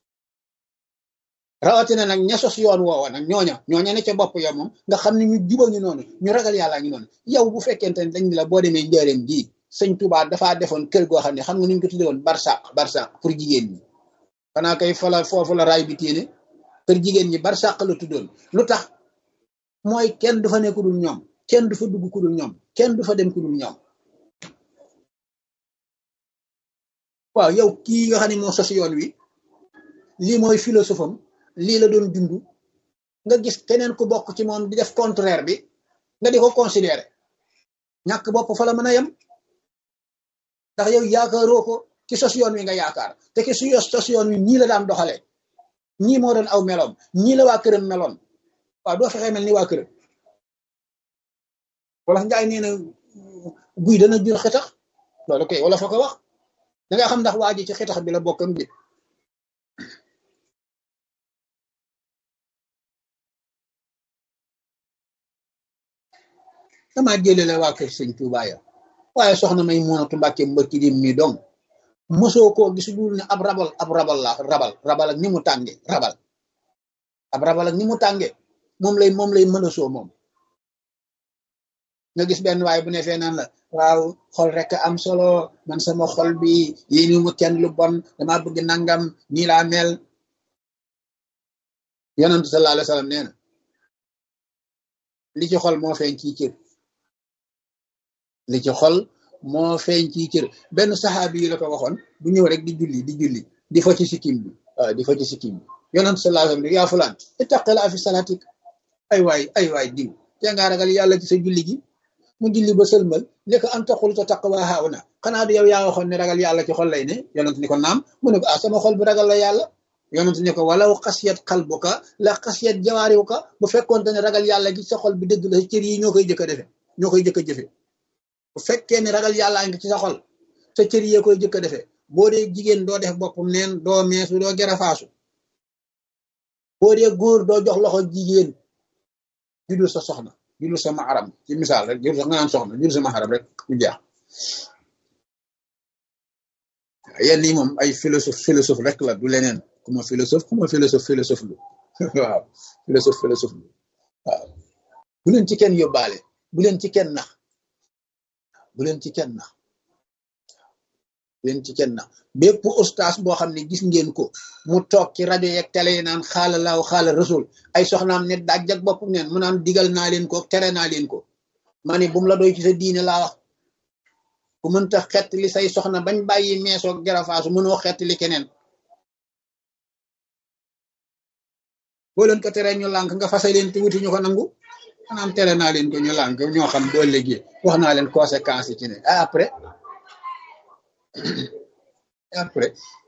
rawatina nag ña sos yoon woowa nag ñooña ñooña ne ca bopp yow moom nga xam ne ñu juba ñu noonu ñu ragal yàllaa ngi noonu yow bu fekkente ne dañ la boo demee njëreem gii sëñ Touba dafaa defoon kër goo xam ne xam nga nuñ ko tudde woon barsaq barsaq pour jigéen ñi xanaa kay fa la foofu la raay bi téene kër jigéen ñi barsaq la tuddoon lu tax mooy kenn du fa ne ku dul ñoom kenn du fa dugg ku dul ñoom kenn du fa dem ku dul ñoom waaw yow kii nga xam ne moo sos yoon wi lii mooy philosophe am lii la doon dund nga gis keneen ku bokk ci moom di def contraire bi nga di ko considérer ñàkk bopp fa la mën a yem ndax yow yaakaaroo ko ci sos yoon wi nga yaakaar te ki su sos yoon wi ñii la daan doxalee ñii moo doon aw meloom ñii la waa këram meloon waaw doo fexee mel ni waa këram wala njaay nee na guy dana jur xetax loolu koy wala fa ko wax da nga xam ndax waa ji ci xetax bi la bokkam bi damaa jëlee waa kër sëñ Tuubaa ya waaye soxna may munatu mbàkke mbëkki dim mi dong mosoo koo gis dul ne ab rabal ab rabal la rabal rabal ak ni mu tànge rabal ab rabal ak ni mu tànge moom lay moom lay mën a soo moom nga gis benn waaye bu ne fee naan la waaw xol rek am solo man sama xol bi yéeni mu kenn lu bon dama bëgg nangam nii laa mel yonentu sallallahu alayhi wasallam nee na li ci xol moo feeñ ci cër li ci xol moo feeñ ci cër benn saxaabi yi la ko waxoon bu ñëw rek di julli di julli di fo ci sikkim bi waaw di fo ci sikkim bi yonentu sallallahu alayhi wasallam yaa fulaan ittaqila fi salatik ay waay ay waay diw te nga ragal yàlla ci sa julli gi mu julli ba sëlmal ne ko an taqul ta taqwa hauna xanaa du yow yaa waxoon ne ragal yàlla ci xol lay ne yonent ni ko naam mu ne ko ah sama xol bi ragal la yàlla yonent ne ko walaw xasiyat qalbuka la xasiyat jawaariwuka bu fekkoon ne ragal yàlla gi sa xol bi dëgg la sa cër yi ñoo koy jëkk a defe ñoo koy jëkk a jëfe bu fekkee ne ragal yàlla ngi ci sa xol sa cër yi koy jëkk a defe boo dee jigéen doo def boppam neen doo meesu doo gerafaasu boo dee góor doo jox loxo jigéen ju dul sa soxna ju dul sa maharam ci misaal rek jur sax nga naan soxna ju dul sa maharam rek mu jeex yenn yi moom ay philosophe philosophe rek la du leneen ku ma philosophe ku ma philosophe philosophe lu waaw philosophe philosophe lu waaw bu leen ci kenn yóbbaale bu leen ci kenn nax bu leen ci kenn nax bu leen ci kenn nax bépp ustaas boo xam ne gis ngeen ko mu toog ci rajo yeeg télé yi naan xaala laaw xaala rasul ay soxnaam ne daaj ak boppam neen mu naan digal naa leen ko tere naa leen ko ma ne bu mu la doy ci sa diine laa wax ku mënta xett li say soxna bañ bàyyi meesoo gerafaasu mënoo xett li keneen boo leen ko teree ñu lànk nga fase leen te wuti ñu ko nangu maanaam tere naa leen ko ñu lànk ñoo xam boo léegi wax naa leen conséquences yi ci ne après après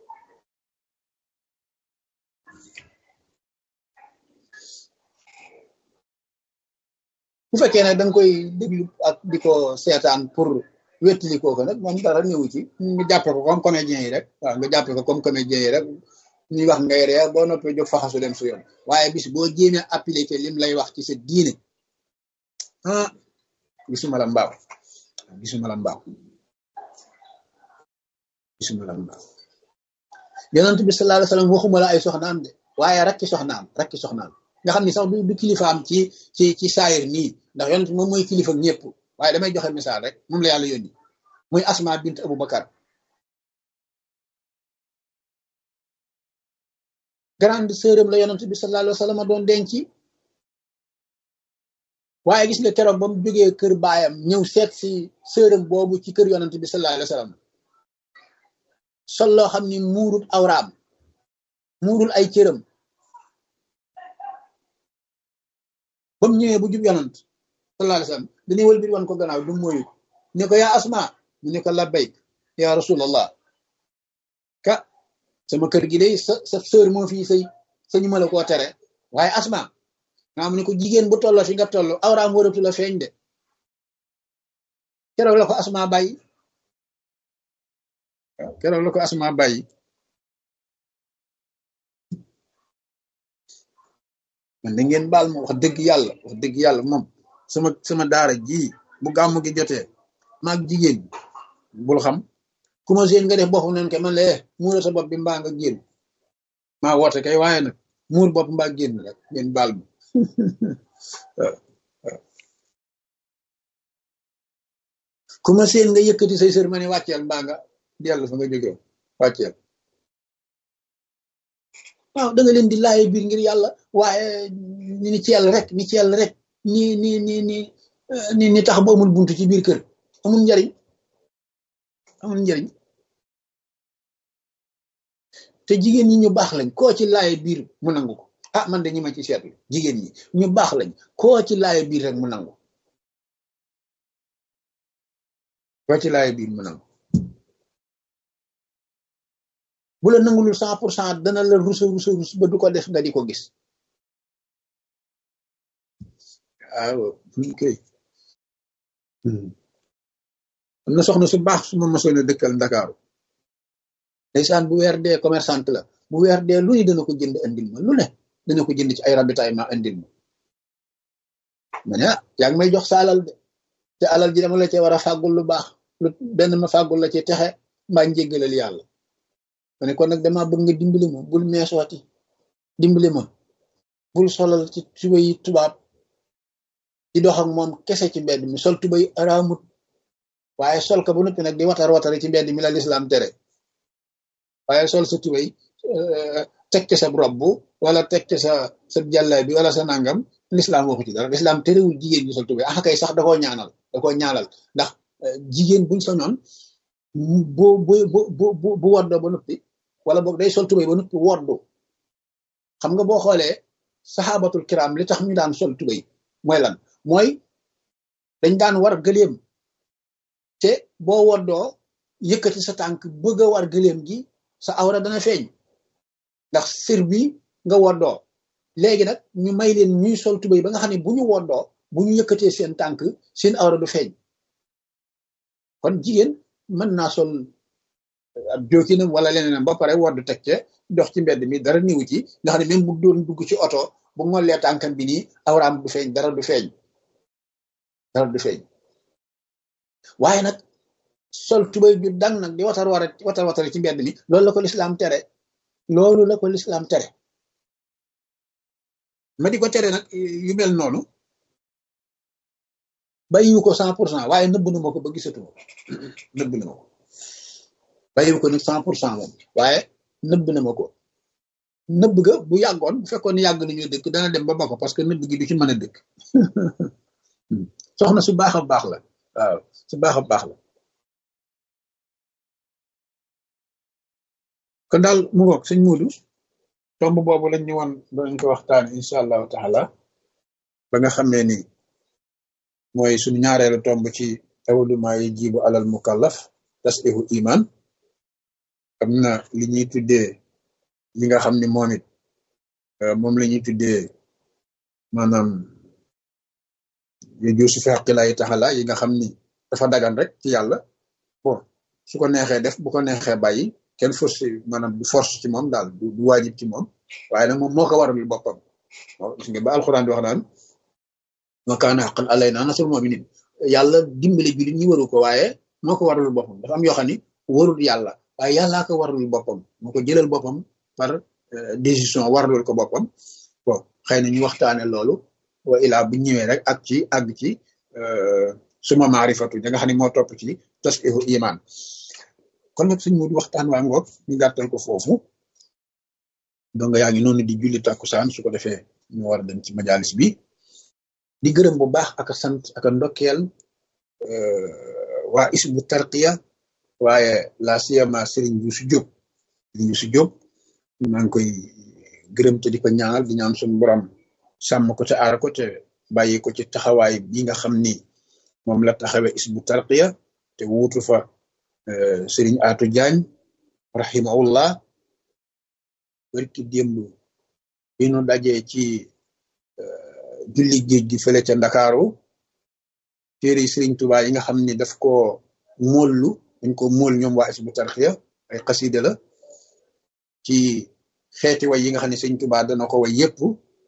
bu fekkee nag da nga koy déglu ak di ko seetaan pour wettali kooku nag moom dara ñëwu ci nga jàppe ko comme comédien yi rek waaw nga jàppe ko comme comédien yi rek ñuy wax ngay ree boo noppee jóg faxasu dem su yoon waaye bis boo jéemee appliqué lim lay wax ci sa diine ah gisuma la mbaaw gisuma la mbaaw gisuma la mbaaw yonent bi sallallahu alayhi wasallam waxuma la ay soxnaam de waaye rakki soxnaam rakki soxnaam nga xam ni sax du du kilifaam ci ci ci saayir nii ndax yonent moom mooy kilifa ñëpp waaye damay joxe misaal rek moom la yàlla yónni muy asma bint abou bakar grande sœuram la yonent bi sallallahu alayhi wasallam doon denc waaye gis nga keroog ba mu jógee kër baayam ñëw seet si sœuram boobu ci kër yonent bi sallallahu alayhi wasallam sol loo xam ni muurul awraam muurul ay cëram ba mu ñëwee bu jub yonent sallallahu alayhi wasallam dañuy wël bir wan ko gannaaw du mooyu ne ko yaa asma mu ne ko labbayk ya rasulallah ka sama kër gi day sa sa sœur moo fii sëy sañu ma la koo tere waaye asma nga mu ne ko jigéen bu tolloo fi nga toll awraam waratu la feeñ de keroog la ko asma bàyyi waaw keroog la ko asma bàyyi man da ngeen baal ma wax dëgg yàlla wax dëgg yàlla moom sama sama daara ji bu gàmmu gi jotee maag jigéen bul xam ku ma seen nga def boppam nen ke man la eh muura sa bopp bi mbaa nga génn maa woote kay waaye nag muur bopp mbaa génn rek ngeen baal ma ku ma seen nga yëkkati say sër ma ne wàcceel mbaa nga dellu fa nga jógee wàcceel waaw da nga leen di laaye biir ngir yàlla waaye ni ni ci yàlla rek ni ci yàlla rek ni ni ni ni ni ni tax ba amul buntu ci biir kër amul njariñ amul njariñ te jigéen ñi ñu baax lañ koo ci laaye biir mu nangu ko ah man de ñi ma ci seetlu jigéen ñi ñu baax lañ koo ci laaye biir rek mu nangu koo ci laaye biir mu nangu bu la nangulul cent pour cent dana la rusa rusa rus ba du ko def nga di ko gis waaw koy am na soxna su baax su ma mosoon a dëkkal ndakaaru ndeysaan bu weer dee commerçante la bu weer dee lu ne dana ko jënd andil ma lu ne dana ko jënd ci ay ravitaillement andil ma ma ne ah yaa ngi may jox sa alal de te alal ji dama la cee war a fàggul lu baax lu benn ma fàggul la ci texe mbaa njéggalal yàlla ma ne kon nag dama bëgg nga dimbali ma bul meesooti dimbali ma bul solal ci tuba yi tubaab di dox ak moom kese ci mbedd mi sol tuba yi araamut waaye sol ka bu noppi nag di watar watari ci mbedd mi la lislaam tere waaye sol sa tuba yi teg ci sa robb wala teg ci sa sa jàllaay bi wala sa nangam lislaam waxu ci dara lislaam terewul jigéen ñu sol tuba yi ah kay sax da koo ñaanal da koo ñaanal ndax jigéen buñ soñoon bu bu bu bu bu woddoo ba noppi wala boog day sol tubay ba noppi woddu xam nga boo xoolee saxaabatul kiram li tax ñu daan sol tubay mooy lan mooy dañ daan war gëléem te boo woddoo yëkkati sa tànk bëgg a war gëléem gi sa awra dana feeñ ndax sir bi nga woddoo léegi nag ñu may leen ñuy sol tubay ba nga xam ne bu ñu woddoo bu ñu yëkkatee seen tànk seen awra du feeñ kon jigéen mën naa sol ab jookinam wala leneenam ba pare wodd teg ca dox ci mbedd mi dara niwu ci nga xam ne même bu doon dugg ci oto bu ngollee tànkam bi nii awraam du feeñ dara du feeñ dara du feeñ waaye nag sol tubay ju dang nag di watar war watar watare ci mbedd mi loolu la ko lislaam tere loolu la ko lislaam tere ma di ko tere nag yu mel noonu bàyyiwu ko cent pour cent waaye nëbb na ma ko ba gisatuma nëbb na ma ko bàyyiwu ko nag cent pour cent moom waaye nëbb na ma ko nëbb ga bu yàggoon bu fekkoon yàgg nañu dëkk dana dem ba ba ko parce que nëbb gi du ci mën a dëkk soxna su baax a baax la waaw su baax a baax la kon daal mu ngoog sëñ Muudu tomb boobu lañ ñu woon danañ ko waxtaan incha allahu taala ba nga xamee ni mooy suñu ñaareelu tomb ci awaluma yi jibu alal mukallaf tasihu iman am na li ñuy tuddee yi nga xam ni moom it moom la ñuy tuddee maanaam yu si feqilaayi taxala yi nga xam ni dafa dagan rek ci yàlla bon su ko neexee def bu ko neexee bàyyi kenn force maanaam du force ci moom daal du waajib ci moom waaye nag moom moo ko waral boppam gis nga ba alxuraan di wax naan ma kaana haqqan alaynaa nasrul mu'miniin yàlla dimbali jullit ñi waru ko waaye moo ko waralul boppam dafa am yoo xam ni warul yàlla waaye yàllaa ko waralul boppam moo ko jëlal boppam par décision waralul ko boppam bon xëy na ñu waxtaane loolu wa ilaa bu ñëwee rek ak ci àgg ci suma maarifatu da nga xam ne moo topp ci tasihu iman kon nag suñ mu waxtaan waa ngoog ñu gàttal ko foofu donc yaa ngi noonu di julli takkusaan su ko defee ñu war a dem ci majalis bi di gërëm bu baax ak sant ak ndokkeel waa isbu tarqiya waaye la siyama Serigne Youssou Diop Serigne Youssou Diop maa ngi koy gërëm te di ko ñaanal di ñaan suñu borom sàmm ko te aar ko te bàyyi ko ci taxawaay bi nga xam ni moom la taxawee isbu tarqiya te wuutu fa Serigne Atou Diagne rahimahullah barki démb bi nu dajee ci julli géej gi fële ca Ndakaaru téere Serigne Touba yi nga xam ni daf ko móollu dañ ko móol ñoom waa isbu tarqiya ay xasida la ci xeeti way yi nga xam ne Serigne Touba dana ko way yépp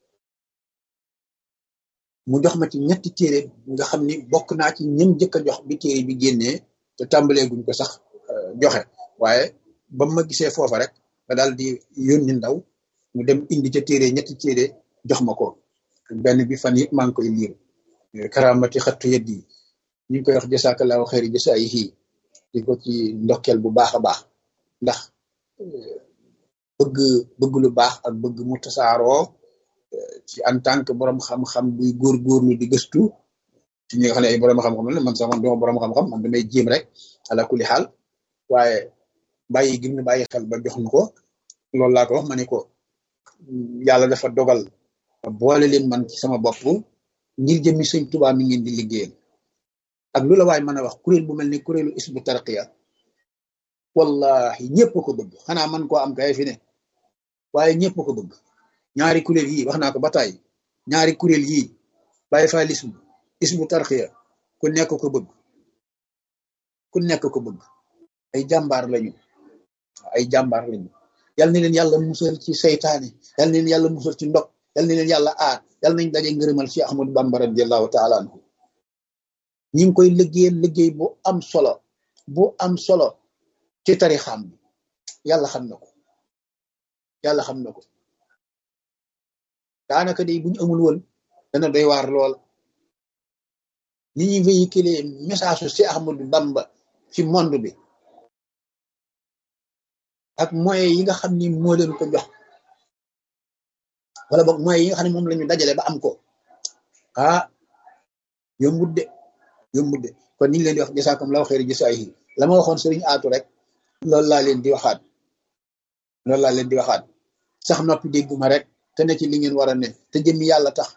mu jox ma ci ñetti téere nga xam ni bokk naa ci ñëm jëkk a jox bi téere bi génnee te tàmbalee guñ ko sax joxe waaye ba ma gisee foofa rek nga daal di yónni ndaw mu dem indi ca téere ñetti téere jox ma ko benn bi fan yëpp maa ngi koy liir karamati xattu yët yi ñu ngi koy wax jasaakallahu xeeri jasaayihi di ko ci ndokkeel bu baax a baax ndax bëgg bëgg lu baax ak bëgg mu tasaaroo ci en tant que borom xam-xam buy góorgóorlu di gëstu ci ñi nga xam ne ay borom xam-xam la man sax man duma borom xam-xam man damay jéem rek ala kulli xaal waaye bàyyi gim ne bàyyi xel ba jox nu ko loolu laa ko wax ma ne ko yàlla dafa dogal boole leen man ci sama bopp ngir jëmmi sëñ Tuubaa mi ngeen di liggéeyal ak lu la waay mën a wax kuréel bu mel ni kuréelu isbu tarqiya wallahi ñëpp ko bëgg xanaa man koo am kay fi ne waaye ñëpp ko bëgg ñaari kuréel yii wax naa ko ba tàyyi ñaari kuréel yii bàyyi fa lismu isbu tarqiya ku nekk ko bëgg ku nekk ko bëgg ay jàmbaar lañu ay jàmbaar lañu yal na leen yàlla musal ci seytaane yal na leen yàlla musal ci ndog yal na leen yàlla aar yal nañ daje ngërëmal ci Ahmadu Bamba radiallahu taala anhu ñi ngi koy liggéeyal liggéey bu am solo bu am solo ci tarixam bi yàlla xam na ko yàlla xam na ko daanaka day bu ñu amul woon dana doy waar lool ni ñuy véhiculer message su ci Ahmadu Bamba ci monde bi ak moyens yi nga xam ni moo leen ko jox wala boog moyens yi nga xam ne moom la ñu dajale ba am ko ah yombut de yombut de kon ñu ngi leen di wax jasaakum law xeeri jasaayi la ma waxoon sëriñ aatu rek loolu laa leen di waxaat loolu laa leen di waxaat sax noppi dégguma rek te ne ci li ngeen war a ne te jëmmi yàlla tax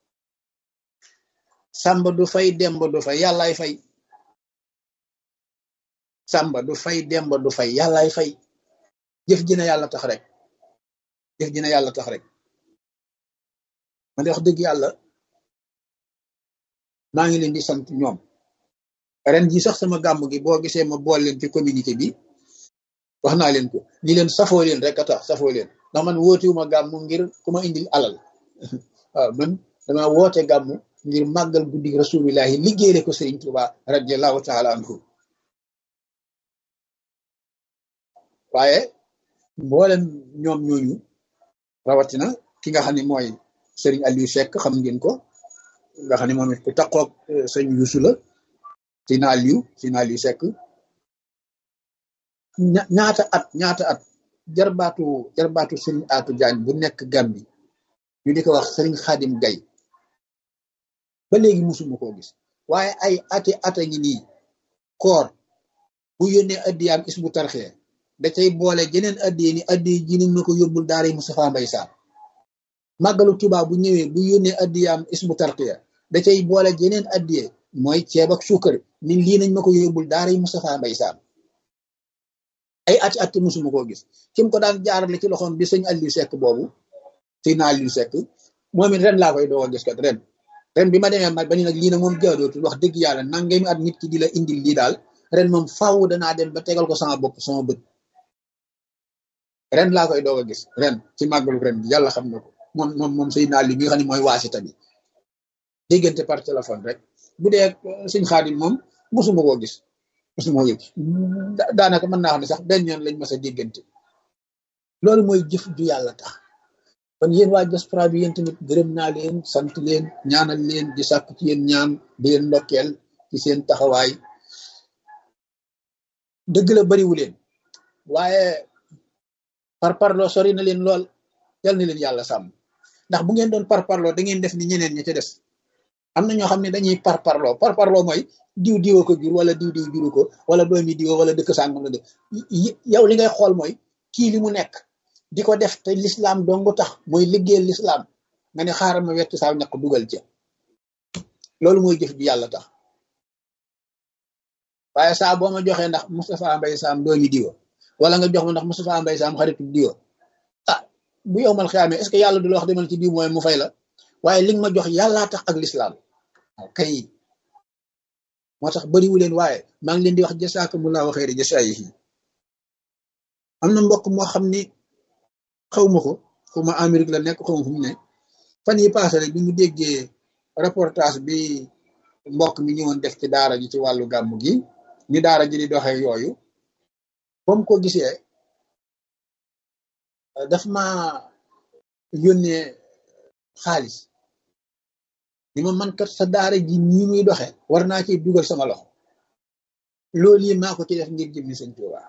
sàmba du fay demba du fay yàllaay fay sàmba du fay demba du fay yàllaay fay jëf ji na yàlla tax rek jëf ji na yàlla tax rek man de wax dëgg yàlla maa ngi leen di sant ñoom ren ji sax sama gàmm gi boo gisee ma bool leen ci communauté bi wax naa leen ko ni leen safoo leen rek a tax safoo leen ndax man wootiwuma gàmm ngir ku ma indil alal waaw man dama woote gàmm ngir màggal guddi rasulillahi liggéeyale ko Sëriñ Tuuba radiallahu taala anhu waaye mboolem ñoom ñooñu rawatina ki nga xam ne mooy Sëriñ Aliou Seck xam ngeen ko nga xam ne moom it ku taqoog sëñ Yuusu la Sëriñ Aliou Sëriñ Aliou Seck ñaata at ñaata at jarbaatu jarbaatu Sëriñ Aatu Jaañ bu nekk Gambi ñu di ko wax Sëriñ Xaadim Gay ba léegi musuma koo gis waaye ay ati ata ngi nii koor bu yónnee addiyaam isbu tarxee da cay boole jeneen addiye ni addiye ji nañ ma ko yóbbul daara Moustapha Mbay Saam màggalu Tuubaa bu ñëwee bu yónnee addiyaam isbu tarxiya da cay boole jeneen addiye mooy ceeb ak suukar ni lii nañ ma ko yóbbul daara Moustapha Mbay Saam ay ati at musuma koo gis kim ko daan jaarale ci loxoom bi sëñ Aliou Seck boobu sëñ na Aliou Seck moom it ren laa koy doo a gis kat ren ren bi ma demee ma ba ni nag lii nag moom jaadootul wax dëgg yàlla nangami at nit ki di la indil lii daal ren moom faaw danaa dem ba tegal ko sama bopp sama bët ren laa koy doog a gis ren ci màggalu ren bi yàlla xam na ko moom moom moom sëy naa li mi nga xam ne mooy waasita bi déggante par téléphone rek bu dee sëñ Xaadim moom mosuma koo gis mosuma koo gis daanaka mën naa xam ne sax benn yoon lañ mas a déggante loolu mooy jëf ju yàlla tax kon yéen waa diaspora bi yéen tamit gërëm naa leen sant leen ñaanal leen di sàkku ci yéen ñaan di leen ndokkeel ci seen taxawaay dëgg la bariwu leen waaye par parloo sori na leen lool yal na leen yàlla sàmm ndax bu ngeen doon par parloo da ngeen def ni ñeneen ñi ca des am na ñoo xam ne dañuy par parloo par parloo mooy diw diwa ko jur wala diw diw juru ko wala doomi diwa wala dëkk sàngam la dëkk yow li ngay xool mooy kii li mu nekk di ko def te lislaam dongu tax mooy liggéeyal lislaam nga ne xaaral ma wett saa ñaq dugal ca loolu mooy jëf bi yàlla tax waaye saa boo ma joxee ndax Moustapha Mbaye Sam doomi diwa wala nga jox ma ndax Moustapha Mbaye Sam xaritu diwa ah bu yow mal xiyaamee est-ce que yàlla du la wax demal ci diw mooy mu fay la waaye li nga ma jox yàllaa tax ak lislaam waaw kay moo tax bariwu leen waaye maa ngi leen di wax jasaakumullahu xayri jasaayihi am na mbokk moo xam ni xaw ma ko xaw ma Amérique la nekk xaw ma fu mu ne fan yi passé rek bi mu déggee reportage bi mbokk mi ñëwoon def ci daara ji ci wàllu gàmmu gi ni daara ji di doxee yooyu ba mu ko gisee daf ma yónnee xaalis ni ma man kat sa daara ji nii muy doxee war naa ci dugal sama loxo loolu yi maa ko ci def ngir jëmmi sëñ Tuuba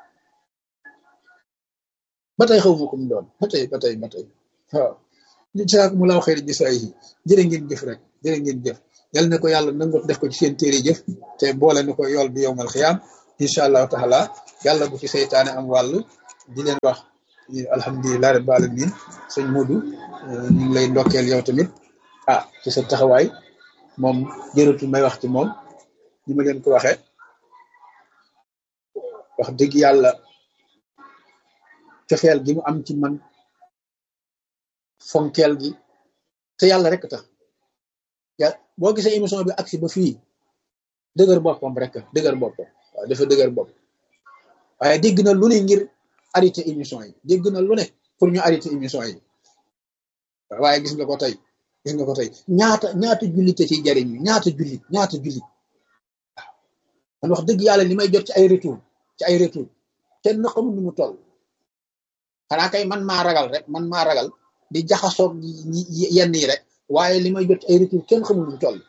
ba tey xaw ma ko mu doon ba tey ba tey ba tey waaw li saak mu laaw xëy gisaay yi jërë ngeen jëf rek jërë ngeen jëf yal na ko yàlla nangu def ko ci seen téere jëf te boole na ko yool bi yowmal xiyaam incha allahu taala yàlla bu ci seytaane am wàll di leen wax alhamdulilah rabbil alamin sëñ Modou ñu ngi lay ndokkeel yow tamit ah ci sa taxawaay moom jërëtu may wax ci moom ni ma leen ko waxee wax dëgg yàlla cofeel gi mu am ci man fonkeel gi te yàlla rek tax ya boo gisee émission bi agsi ba fii dëgër boppam rek dëgër boppam waaw dafa dëgër bopp waaye dégg na lu ne ngir arrêté émission yi dégg na lu ne pour ñu arrêté émission yi waaye gis nga ko tey gis nga ko tey ñaata ñaata jullite ci jariñ ñaata jullit ñaata jullit waaw man wax dëgg yàlla li may jot ci ay retour ci ay retour kenn xamul nu mu toll xanaa kay man maa ragal rek man maa ragal di jaxasoog yenn yi rek waaye li may jot ci ay retour kenn xamul nu mu toll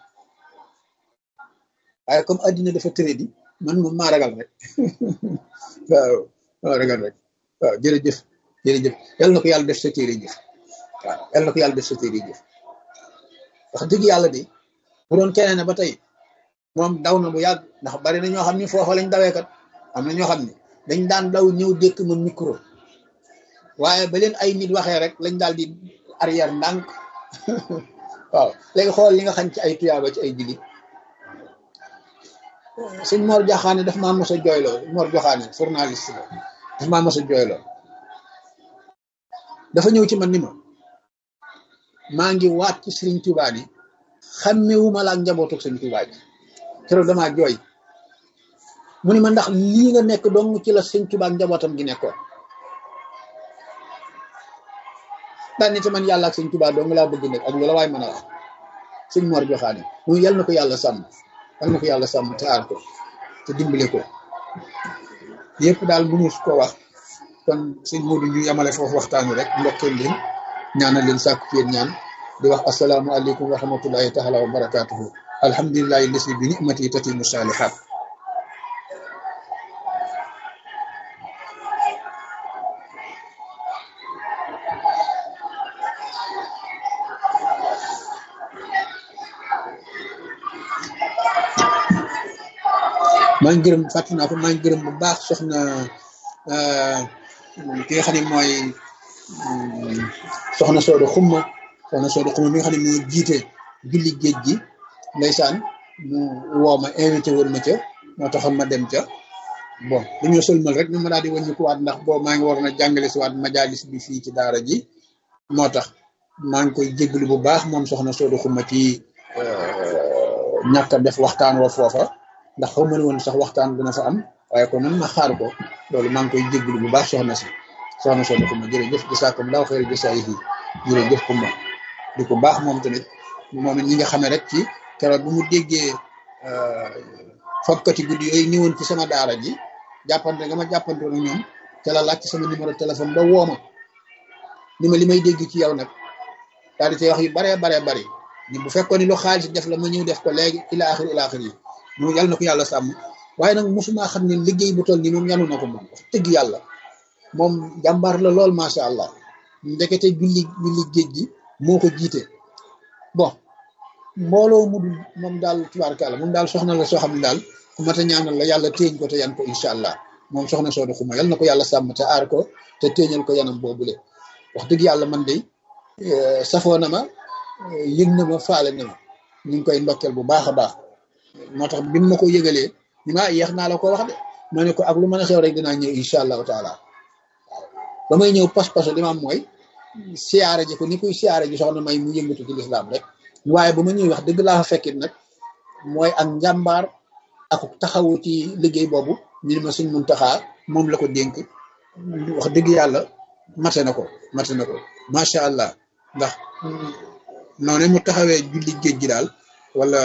waaye comme addina dafa tëré di man moom maa ragal rek waaw maa ragal rek waaw jërëjëf jërëjëf yal na ko yàlla def sa téere jëf waaw yal na ko yàlla def sa téere jëf wax dëgg yàlla de bu doon keneen ne ba tey moom daw na bu yàgg ndax bari na ñoo xam ni foofa lañ dawee kat am na ñoo xam ne dañ daan daw ñëw dékk ma micro waaye ba leen ay nit waxee rek lañ daal di arrière ndànk waaw léegi xool li nga xam ci ay tuyaaba ci ay jullit sëñ Mor Joxaane daf maa mos a jooyloo Mor Joxaane journaliste la daf maa mos a jooyloo dafa ñëw ci man ni ma maa ngi waat ci sëriñ Tuubaa ni xàmmewuma la ak njabootu sëriñ Tuubaa ji keroog damaa jooy mu ni ma ndax lii nga nekk dong ci la sëriñ Tuubaa ak njabootam gi nekkoon daan ni te man yàlla ak sëriñ Tuubaa dong laa bëgg nag ak lu la waay mën a wax sëñ Mor Joxaane mu yal na ko yàlla sàmm yal na ko yàlla sàmm te aar ko te dimbale ko yëpp daal mënu ko wax kon sëñ Modou ñu yamale foofu waxtaan wi rek ndokkeel leen ñaanal leen sàkku ci yéen ñaan di wax asalaamualeykum wa rahmatullahi taala wa barakaatuhu alhamdulilahi lesi bi nimati tatimu salihat maa ngi gërëm fàttali naa ko maa ngi gërëm bu baax soxna ki nga xam ne mooy soxna Soodo Xumma soxna Soodo Xumma mi nga xam ne moo jiite julli géej gi ndeysaan mu woo ma invité woon ma ca moo taxoon ma dem ca bon dañoo sëlmal rek ñu ma daal di wàññi ko waat ndax boo maa ngi waroon a jàngale si waat majalis bi fii ci daara ji moo tax maa ngi koy jéglu bu baax moom soxna Soodo Xumma ci ñàkk a def waxtaan wa foofa ndax xaw ma ne woon sax waxtaan dina fa am waaye kon man ma xaar ko loolu maa ngi koy jégalu bu baax soxna si soxna soxna Kumba jërëjëf gisaakum daaw xëy na gisaay yi jërëjëf Kumba di ko baax moom tamit moom it ñi nga xamee rek ci keroog bu mu déggee fokkati guddi yooyu ñëwoon ci sama daara ji jàppante nga ma jàppante woon ñoom te la laaj ci sama numéro téléphone ba woo ma ni ma li may dégg ci yow nag daal di cay wax yu baree baree bari ni bu fekkoon ni lu xaalis def la ma ñëw def ko léegi ila axir ila axir yi moom yàlla na ko yàlla sàmm waaye nag mosuma xam ne liggéey bu toll nii moom yanu na ko moom wax dëgg yàlla moom jàmbaar la lool macha allah ndekete julli julli géej gi moo ko jiite bon mbooloo mu dul moom daal tubaarkàlla moom daal soxna la soo xam ne daal ku mat a ñaanal la yàlla téeñ ko te yan ko incha allah moom soxna sooda xuma yal na ko yàlla sàmm te aar ko te téeñal ko yanam boobule wax dëgg yàlla man de safoo na ma yëg na ma faale na ma ñu ngi koy ndokkeel bu baax a baax moo tax bi ma ko yëgalee ni ma yeex naa la ko wax de ma ne ko ak lu mën a xew rek dinaa ñëw incha allahu taala waaw ba may ñëw pas-pasu li ma am mooy siyaare ji ko ni kuy siyaare ji soxna may mu yëngatu ci lislaam rek waaye ba ma ñëw wax dëgg laa fa fekkit nag mooy ak njàmbaar ak taxawu ci liggéey boobu ñu ne ma suñ mun taxaa moom la ko dénk wax dëgg yàlla mate na ko mate na ko macha allah ndax noonu mu taxawee julli géej gi daal wala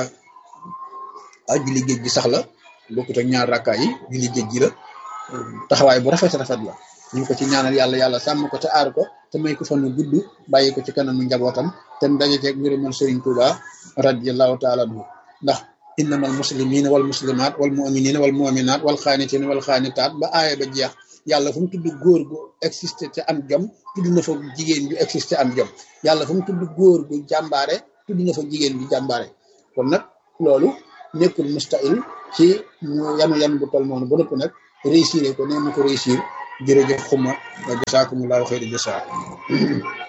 ah julli géej gi sax la bokkut ak ñaar rakkaa yi julli géej gi la taxawaay bu rafet rafet la ñu ngi ko ci ñaanal yàlla yàlla sàmm ko te aar ko te may ko fan nu gudd bàyyi ko ci kanamu njabootam te mu daje ceeg ngërëmal Sëriñ Tuuba radiyallahu taala anhu ndax innamal muslimina wal muslimat wal muminina wal muminat wal xaanitina wal xaanitaat ba aaya ba jeex yàlla fu mu tudd góor gu existé te am jom tudd na fa jigéen ju existé am jom yàlla fu mu tudd góor gu jàmbaare tudd na fa jigéen ju jàmbaare kon nag loolu nekkul mustahil ci mu yanu yan bu tol noonu ba nëpp nag réussir ko nee na ko réussir jërëjëf xuma wa jasaakumullahu xayri jasaa